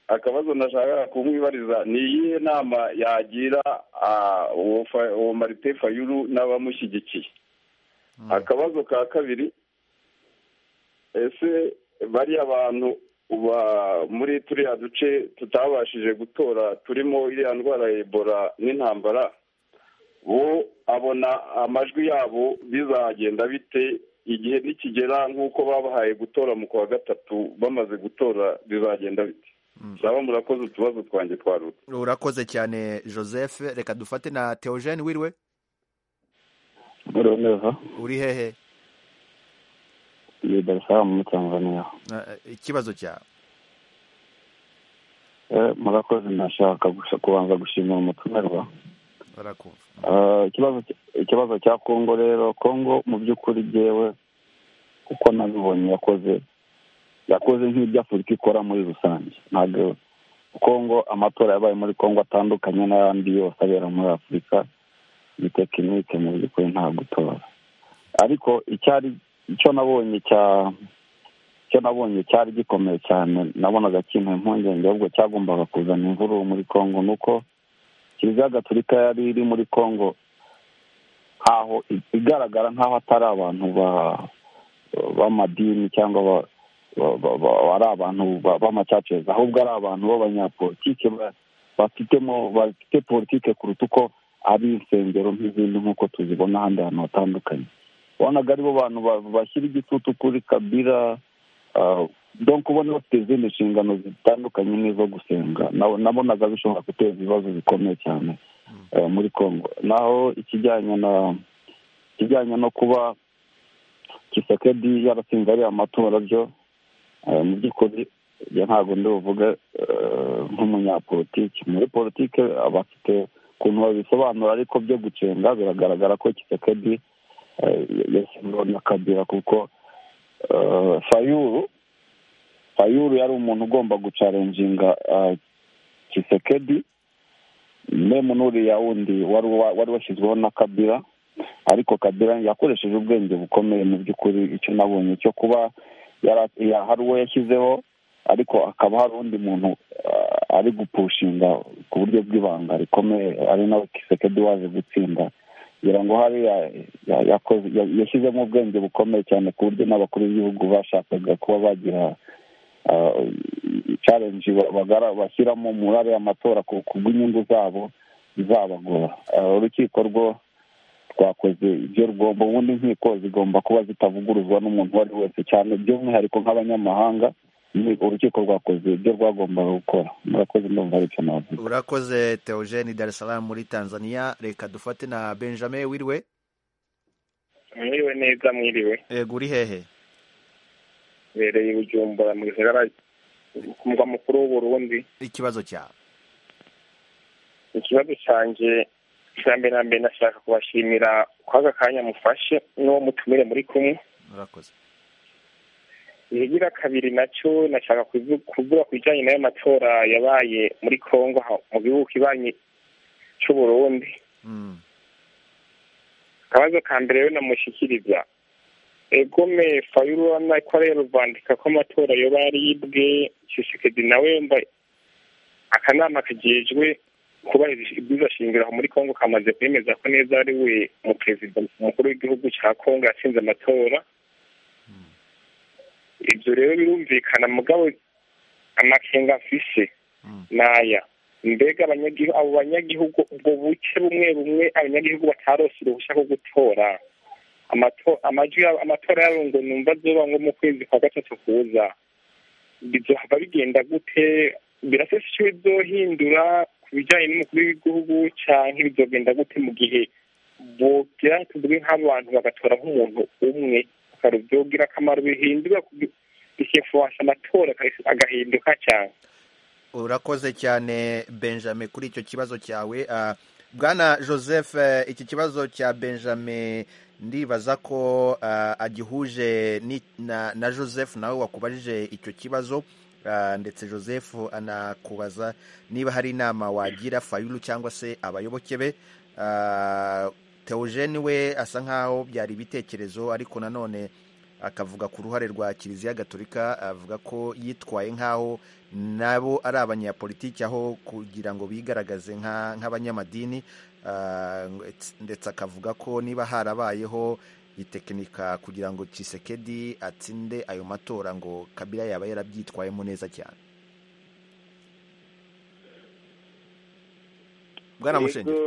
akabazo nashaka kumwibariza ni iyihe nama yagira uwo marite fayuru n'abamushyigikiye akabazo ka kabiri ese bariya bantu muri turiya duce tutabashije gutora turimo iriya ndwara ya ebola n'intambara bo abona amajwi yabo bizagenda bite igihe nikigera nk'uko babahaye gutora mu kwa gatatu bamaze gutora bizagenda bite naba murakoze utubazo twanjye twarutse urakoze cyane joseph reka dufate na teogene wiriwe uri hehe ni darisaramu muri tanzania ikibazo cyawe murakoze ntashaka kubanza gushimira umutumirwa ikibazo cya kongo rero kongo mu by'ukuri byewe kuko nabibonye yakoze yakoze nk'ibyo afurika ikora muri rusange ntabwo kongo amatora yabaye muri kongo atandukanye n'ayandi yose abera muri afurika ni tekinike mu by'ukuri nta gutora ariko icyari icyo nabonye cya icyo nabonye cyari gikomeye cyane nabonaga kintu impungenge ahubwo cyagombaga kuzana imvururu muri congo ni uko kiliziya gatolika yari iri muri congo ntaho igaragara nk'aho atari abantu b'amadini cyangwa ari abantu b'amacaceza ahubwo ari abantu b'abanyapolitike bafite politike kuruta uko ari insengero nk'izindi nk'uko tuzibona ahandi hantu hatandukanye wabonaga aribo bantu bashyira igitutu kuri kabira donko ubona bafite izindi nshingano zitandukanye n'izo gusenga nabonaga bishobora guteza ibibazo bikomeye cyane muri congo naho ikijyanye na ikijyanye no kuba kisekedi yaratsinze ariya matora byo mu by'ukuri ntabwo ndi buvuge nk'umunyapolitiki muri politiki bafite ukuntu babisobanura ariko byo gucenga biragaragara ko kisekedi yasimbuwe na kabira kuko fayuru fayuru yari umuntu ugomba gucarenjinga kisekedi memu n'uriya wundi wari washyizweho na kabira ariko kabira yakoresheje ubwenge bukomeye mu by'ukuri icyo nabonye cyo kuba hari uwo yashyizeho ariko hakaba hari undi muntu ari gupushinga ku buryo bw'ibanga rikomeye ari nawe kisekedi waje gutsinda ngira ngo hariya yashyizemo ubwenge bukomeye cyane ku buryo n'abakuru b'igihugu bashakaga kuba bagira challenge bashyiramo muri ariya matora ku bw'inyungu zabo bizabagora urukiko rwo twakoze ibyo rugomba ubundi inkiko zigomba kuba zitavuguruzwa n'umuntu uwo ari wese cyane by'umwihariko nk'abanyamahanga urukiko rwakoze ibyo rwagombaga gukora murakoze ndumva ari icyo navuga urakoze teogene darisaramu muri tanzania reka dufate na benjamin wiriwe mwiriwe neza mwiriwe yego uri hehe bereye bujumbura mu gisagara ku murwa mukuru w'uburundi ikibazo cyawe ikibazo cyanjye cya mbere na mbere nashaka kubashimira ko aka kanya mufashe n'uwo mutumire muri kumwe murakoze ikigira kabiri nacyo nashaka kuvuga ku bijyanye n'ayo matora yabaye muri congo mu gihugu kibanyi cy'uburundi akabazo ka mbere rero namushyikiriza egome fayuru ko ariyo ruvandika ko amatora yoba yaribwe shisekedi nawe yumva akanama kagejwe kubahiriza ibyiza shingiro muri congo kamaze kwemeza ko neza ari we mu perezida mukuru w'igihugu cya congo yatsinze amatora ibyo rero birumvikana mugabo amakenga afise naya mbega abanyagihugu abo banyagihugu ubwo buke bumwe bumwe abanyagihugu batarose uruhushya rwo gutora amatora yabo ngo numva azuba nko mu kwezi kwa gatatu kuza bizohava bigenda gute birasesa icyo bizohindura ku bijyanye n'umukuru w'igihugu cyangwa bizogenda gute mu gihe bogira tuvuge nk'abantu bagatora nk'umuntu umwe ibitaro byogira akamaro bihindura bikifuwasha amatora agahinduka cyane urakoze cyane benjamin kuri icyo kibazo cyawe bwana joseph iki kibazo cya benjamin ndibaza ko agihuje na joseph nawe wakubajije icyo kibazo ndetse joseph anakubaza niba hari inama wagira fayuru cyangwa se abayoboke be teogene we asa nkaho byari ibitekerezo ariko nanone akavuga ku ruhare rwa kiliziya gatolika avuga ko yitwaye nkaho nabo ari abanyapolitiki aho kugira ngo bigaragaze nk'abanyamadini ndetse akavuga ko niba harabayeho itekinika kugira ngo kisekedi atsinde ayo matora ngo kabira yaba yarabyitwayemo neza cyane bwana mushengeri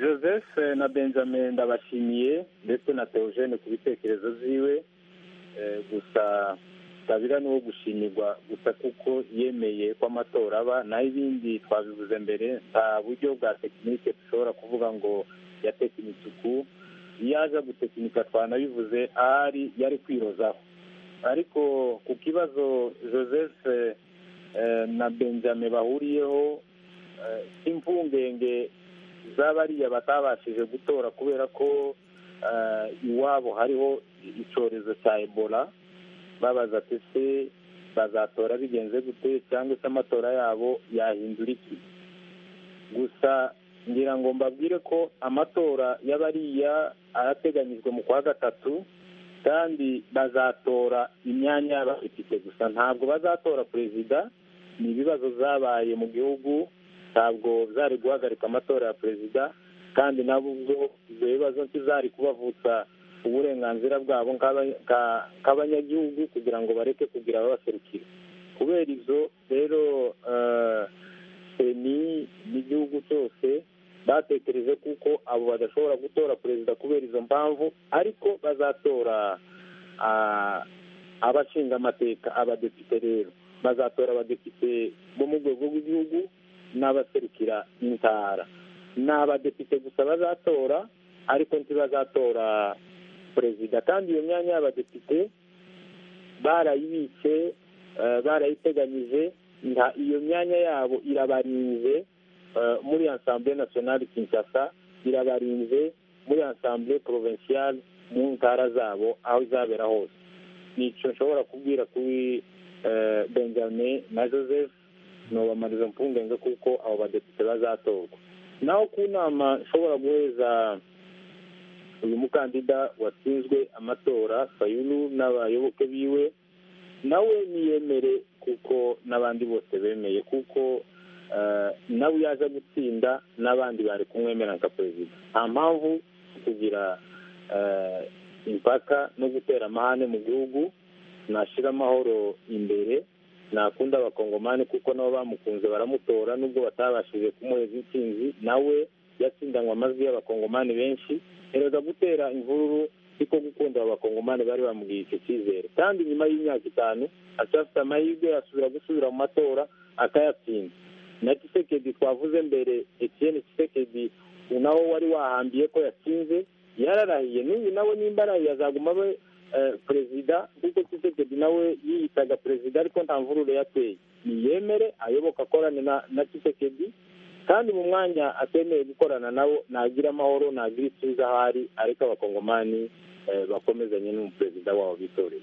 joseph na benjamin ndabashimiye ndetse na teogene ku bitekerezo byiwe gusa kabira ni uwo gushimirwa gusa kuko yemeye ko amatora aba naho ibindi twabivuze mbere nta buryo bwa tekinike dushobora kuvuga ngo yatekinitse uku iyo aza gutekinika twanabivuze ahari yari kwirozaho ariko ku kibazo joseph na benjamin bahuriyeho imvungenge z'abariya batabashije gutora kubera ko iwabo hariho icyorezo cya ebola babaza ati se bazatora bigenze gute cyangwa se amatora yabo yahindura iki gusa ngira ngo mbabwire ko amatora y'abariya arateganyijwe mu kwa gatatu kandi bazatora imyanya y'abafite gusa ntabwo bazatora perezida ni ibibazo zabaye mu gihugu ntabwo zari guhagarika amatora ya perezida kandi nabo ubwo ibyo bibazo ntizari kubavutsa uburenganzira bwabo nk'abanyagihugu kugira ngo bareke kugira ababaserukira kubera ibyo rero seni n'igihugu cyose batekereje kuko abo badashobora gutora perezida kubera izo mpamvu ariko bazatora abashinga amateka abadepite rero bazatora abadepite bo mu rwego rw'igihugu n'abaserukira intara ni abadepite gusa bazatora ariko ntibazatora perezida kandi iyo myanya y'abadepite barayibitse barayiteganyije iyo myanya yabo irabarinze muri ansambure nasiyonari kinshasa irabarinze muri ansambure porovenshiyari mu ntara zabo aho izabera hose ni icyo nshobora kubwira kuri benjamin na joseph ntubamariza mpungenge kuko abo badepite bazatorwa naho ku nama nshobora guheza uyu mukandida watsinzwe amatora fayulu n'abayoboke biwe nawe niyemere kuko n'abandi bose bemeye kuko nawe yaje gutsinda n'abandi bari kumwemera nka perezida nta mpamvu kugira impaka no gutera amahane mu gihugu nashyira amahoro imbere nakunda abakongomani kuko nabo bamukunze baramutora nubwo batabashije kumuheza intsinzi nawe yatsindanywe amajwi y'abakongomani benshi erega gutera imvururu siko gukunda abakongomani bari bamubwiye icyo cyizere kandi nyuma y'imyaka itanu acyafite amahirwe yasubira gusubira mu matora akayatsinda na kisekedi twavuze mbere etiyeni kisekedi nawe wari wahambiye ko yatsinze yararahiye n'uyu nawe nimba arahiye azaguma abe perezida kuko kisekedi nawe yiyitaga perezida ariko nta mvururu yateye niyemere ayoboka akorane na kisekedi kandi mu mwanya atemeye gukorana nabo nagira amahoro nagira ituze aho ari ariko abakongomani eh, bakomezanye n'umuperezida wabo bitoreye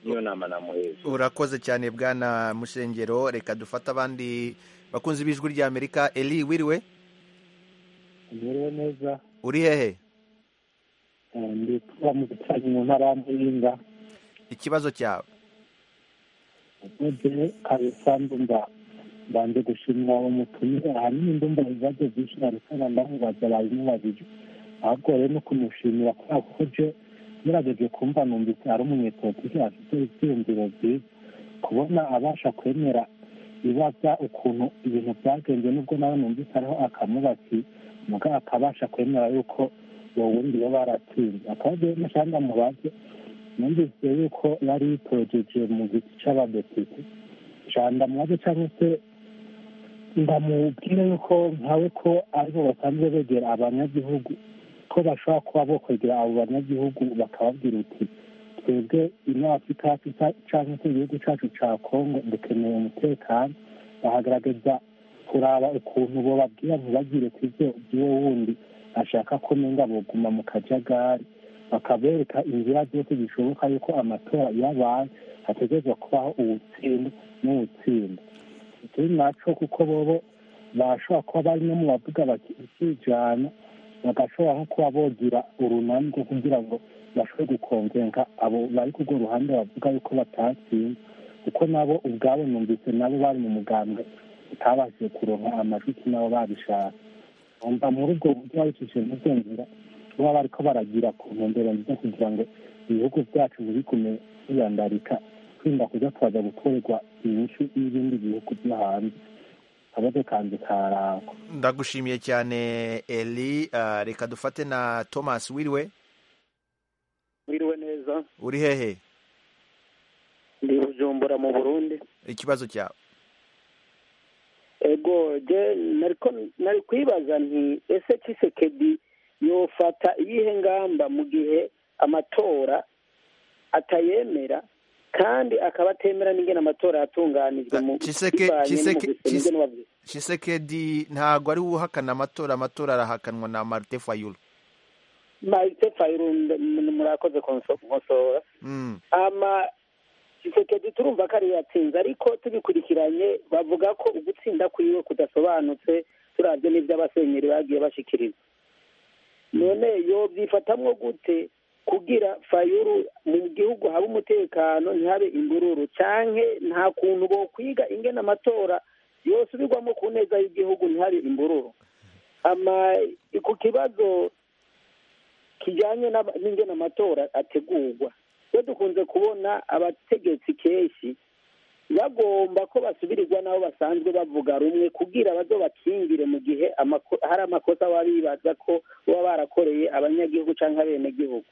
niyo nama namuheza urakoze cyane bwana musengero reka dufate abandi bakunzi b'ijwi rya amerika eri wiriwe imibereho neza uri hehe eh, ndi kuba mu bicanyi mu ntara ya muyinga ikibazo cyawe maze kabisa ndumva mbanze gushimira umutumire ahanini ndumva ibibazo byinshi narekana ndamubaza babimubajije ahubwo rero no kumushimira kubera ko je ngerageje kumva numvise ari umunyetotike afite ibyiyumviro byiza kubona abasha kwemera ibaza ukuntu ibintu byagenze nubwo nawe numvise ariho akamubati muga akabasha kwemera yuko uwo wundi bo baratsinze akabazo nashaka ndamubaze numvise yuko yari yitojeje mu giti c'abadepite shanda mubaze cyangwa se ndamubwire yuko nkawe ko aribo basanzwe begera abanyagihugu ko bashobora kuba bo kwegera abo banyagihugu bakababwira uti twebwe ino afurika yacu ca- canke se igihugu cacu ca kongo dukeneye umutekano bahagaragaza kuraba ukuntu bobabwira ntibagire ku ivyo by'uwo wundi ashaka ko nenga boguma mu kajagari bakabereka inzira zose zishoboka yuko amatora yabaye hategerezwa kubaho ubutsinda n'ubutsinda turi naco kuko bobo bashobora kuba bari no mu bavuga bati ikijana bagashobora nko kuba bogira urunani rwo kugira ngo bashobore gukongenga abo bari kurwo ruhande bavuga yuko batatsinze kuko nabo ubwabo numvise nabo bari mu mugambwe utabashije kuronka amajwi ki nabo babishaka umva muri ubwo buryo babicishije muri byo nzira kuba bariko baragira ku ntumbero nziza kugira ngo ibihugu byacu bigume biyandarika kwirinda kuja turaza gukorerwa inyishu y'ibindi bihugu byo hanze akabazo kanje karako ndagushimiye cyane eri Ah, reka dufate na thomas wiriwe mwiriwe neza uri hehe ndi bujumbura mu burundi ikibazo cyawe ego je nariko- nari kwibaza nti ese kisekedi yofata iyihe ngamba mu gihe amatora atayemera kandi akaba atemera n'ingene amatora yatunganijwe mu Chiseke- bivanye Chiseke- n'umugwi- Chis- n'ingene wabi- shisekedi ntabwo ari we uhakana amatora amatora arahakanwa na marite fayulu Marite Fayulu, m- murakoze kunso- kunsora Mm. ama Tshisekedi turumva ko ariyo yatsinze ariko tubikurikiranye bavuga ko ugutsinda kwiwe kudasobanutse turavye n'ivyo abasenyeri bagiye bashikiriza none yovyifatamwo gute kugira fayuru mu gihugu habe umutekano ntihabe imbururu canke nta kuntu bokwiga ingene amatora yosubirwamo ku neza y'igihugu ntihabe imbururu ama ku kibazo kijanye n'aba- n'ingene amatora ategurwa iyo dukunze kubona abategetsi kenshi bagomba ko basubirirwa n'abo basanzwe bavuga rumwe kugira bazo bakingire mu gihe amako- hari amakosa baba bibaza ko baba barakoreye abanyagihugu cyangwa abenegihugu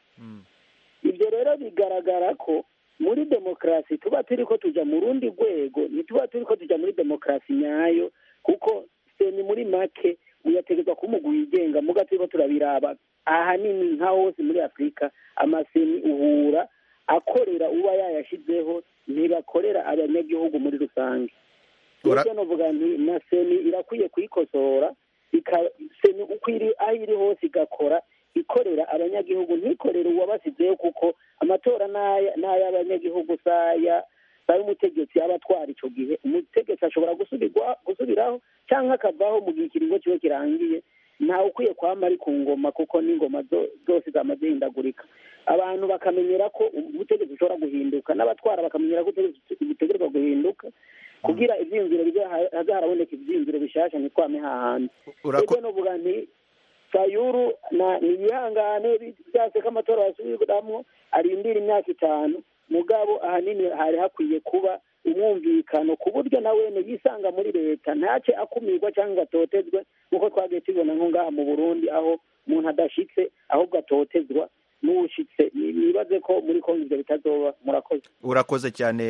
ibyo rero bigaragara ko muri demokarasi tuba turi ko tuja mu rundi rwego ntituba turi ko tuja muri demokarasi nyayo kuko se ni muri make muyategekwa ko umugwi wigenga muga turi ko turabiraba ahanini nka hose muri afurika amaseni uhura akorera uba yayashizeho ntibakorera abanyagihugu muri rusange Ura- ibyo novuga nti na seni irakwiye kuyikosora ika- seni uko iri aho iri hose igakora ikorera abanyagihugu ntikorere uwabasizeyo kuko amatora n'aya- n'ay'abanyagihugu saya saya umutegetsi aba atwara ico gihe umutegetsi ashobora gusubirwa gusubiraho canke akavaho mu gihe ikiringo ciwe kirangiye ntawe ukwiye kwama ari ku ngoma kuko n'ingoma zo- zose zamaze hindagurika abantu bakamenyera ko ubutegetsi bushobora guhinduka n'abatwara bakamenyera ko ubutegetsi butegerwa guhinduka kugira ivyiyumviro bize ha- hazaharaboneka ivyiyumviro bishasha ntitwame hahandi Urako- ebwe novuga nti sayuru na niyihangane byase ko amatora yasubiramwo arindira imyaka itanu mugabo ahanini hari hakwiye kuba umwumvikano ku buryo na wene yisanga muri leta ntace akumirwa cyangwa ngo atotezwe nk'uko twagiye tubibona nko ngaha mu burundi aho umuntu adashitse ahubwo atotezwa n'ushitse Ni- nibaze ko muri kongo ivyo bitazoba murakoze urakoze cyane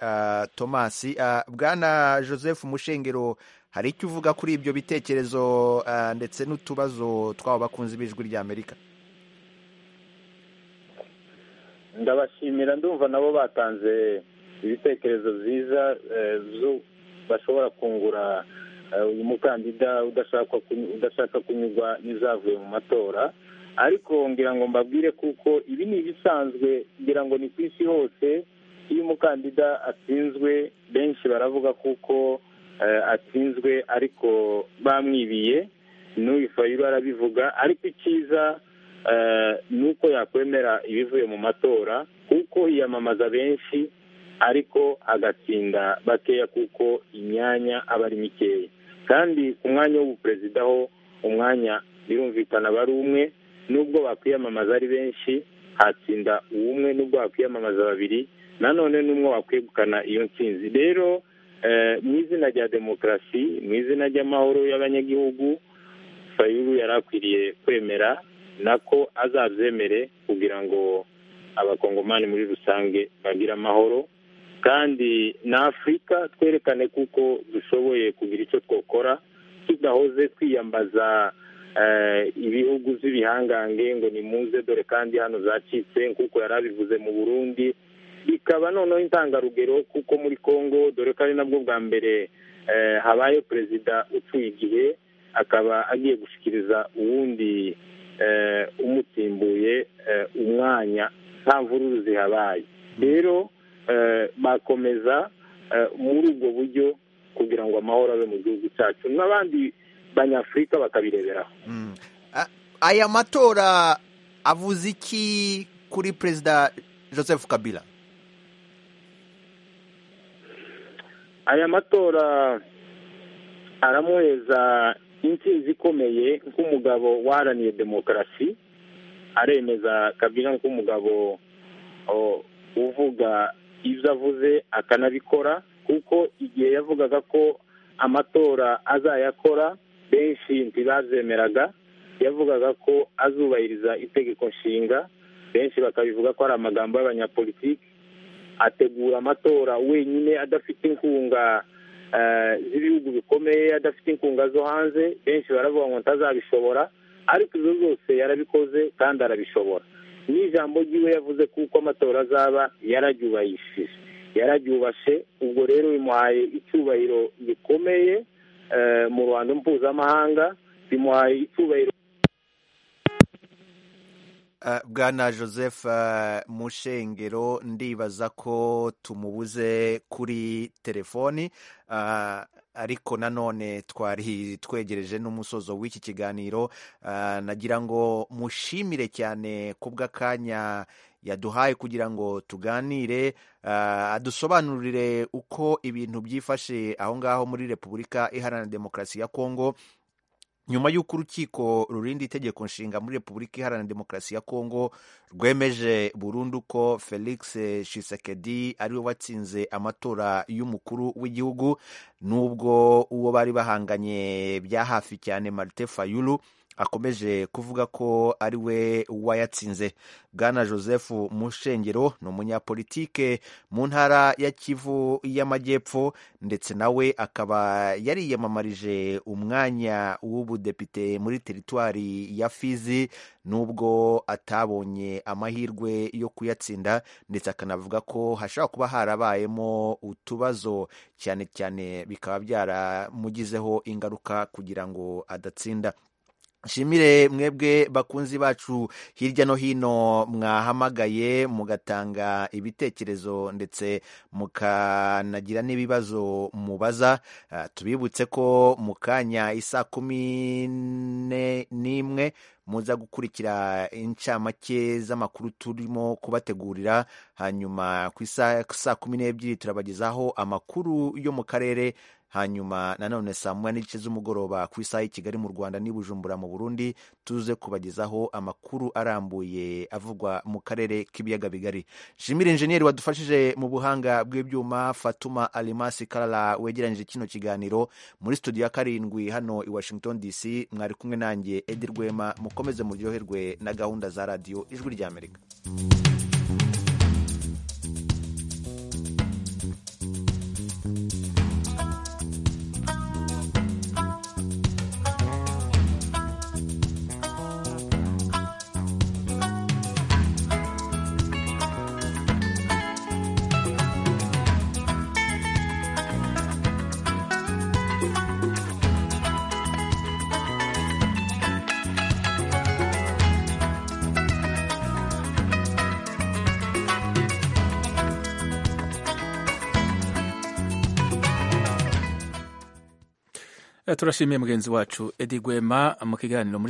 ah, thomas Ah, bwana joseph mushengero hari icyo uvuga kuri ibyo bitekerezo ah, ndetse n'utubazo tw'abo bakunzi b'ijwi rya amerika ndabashimira ndumva nabo batanze ibitekerezo byiza eh, zo- bashobora kungura uyu mukandida udashaka kunyurwa n'izavuye mu matora ariko ngira ngo mbabwire kuko ibi ni ibisanzwe ngira ngo ni ku isi hose iyo umukandida atsinzwe benshi baravuga kuko atsinzwe ariko bamwibiye n'uyu fayiro arabivuga ariko icyiza ni uko yakwemera ibivuye mu matora kuko yiyamamaza benshi ariko agatsinda bakeya kuko imyanya aba ari mikeya kandi ku mwanya w'ubuperezida ho umwanya birumvikana bari umwe nubwo bakwiyamamaza ari benshi hatsinda uw'umwe nubwo bakwiyamamaza babiri nanone n'umwe wakwegukana iyo nsinzi rero mu izina rya demokarasi mu izina ry'amahoro y'abanyagihugu fayuru yari akwiriye kwemera nako azabyemere kugira ngo abakongomani muri rusange bagire amahoro kandi na afurika twerekane kuko dushoboye kugira icyo twakora tudahoze twiyambaza ibihugu by'ibihangange ngo ni muze dore kandi hano zacitse kuko yari abivuze mu burundi bikaba noneho intangarugero kuko muri congo dore ko ari nabwo bwa mbere habaye perezida ucuye igihe akaba agiye gushyikiriza uwundi umutimbuye umwanya nta mvururu zihabaye rero bakomeza muri ubwo buryo kugira ngo amahoro abe mu gihugu cyacu n'abandi banyafurika bakabireberaho aya matora avuze iki kuri perezida joseph kabila aya matora aramuheza intsinzi ikomeye nk'umugabo waharaniye demokarasi aremeza kabila nk'umugabo uvuga ibyo avuze akanabikora kuko igihe yavugaga ko amatora azayakora benshi ntibazemeraga yavugaga ko azubahiriza itegeko nshinga benshi bakabivuga ko ari amagambo y'abanyapolitiki ategura amatora wenyine adafite inkunga z'ibihugu bikomeye adafite inkunga zo hanze benshi baravuga ngo ntazabishobora ariko ibyo byose yarabikoze kandi arabishobora n'ijambo ry'iwe yavuze kuko amatora azaba yararyubahishije yararyubashe ubwo rero bimuhaye icyubahiro gikomeye mu ruhando mpuzamahanga bimuhaye icyubahiro bwana joseph mushengero ndibaza ko tumubuze kuri telefoni ariko nanone twari twegereje n'umusozo w'iki kiganiro nagira ngo mushimire cyane ku bw'akanya yaduhaye kugira ngo tuganire adusobanurire uko ibintu byifashe aho ngaho muri repubulika iharanira demokarasi ya kongo nyuma y'uko urukiko rurinda itegeko nshinga muri repubulika iharanira demokarasi ya kongo rwemeje burundu ko felix shisekedi ariwe watsinze amatora y'umukuru w'igihugu n'ubwo uwo bari bahanganye bya hafi cyane marite fayulu akomeje kuvuga ko ari we wayatsinze bwana joseph mushengero ni umunyapolitike mu ntara ya kivu y'amajyepfo ndetse nawe akaba yariyamamarije umwanya w'ubudepite muri teritwari ya fizi nubwo atabonye amahirwe yo kuyatsinda ndetse akanavuga ko hashobora kuba harabayemo utubazo cyane cyane bikaba byaramugizeho ingaruka kugira ngo adatsinda nshimire mwebwe bakunzi bacu hirya no hino mwahamagaye mugatanga ibitekerezo ndetse mukanagira n'ibibazo mubaza tubibutse ko mu kanya isa kumi n'imwe muza gukurikira incamake z'amakuru turimo kubategurira hanyuma ku saa kumi n'ebyiri turabagezaho amakuru yo mu karere hanyuma nanone saa moya n'igice z'umugoroba ku isaha y'i kigali mu rwanda n'i bujumbura mu burundi tuze kubagezaho amakuru arambuye avugwa mu karere k'ibiyaga bigari nshimire injeniyeri wadufashije mu buhanga bw'ibyuma fatuma alimasi karara wegeranyije kino kiganiro muri studio ya karindwi hano i washington dc mwari kumwe nanjye edi rwema mukomeze muryoherwe na gahunda za radiyo ijwi ry'amerika turashimiye mugenzi wacu edi gwema mu kiganiro muri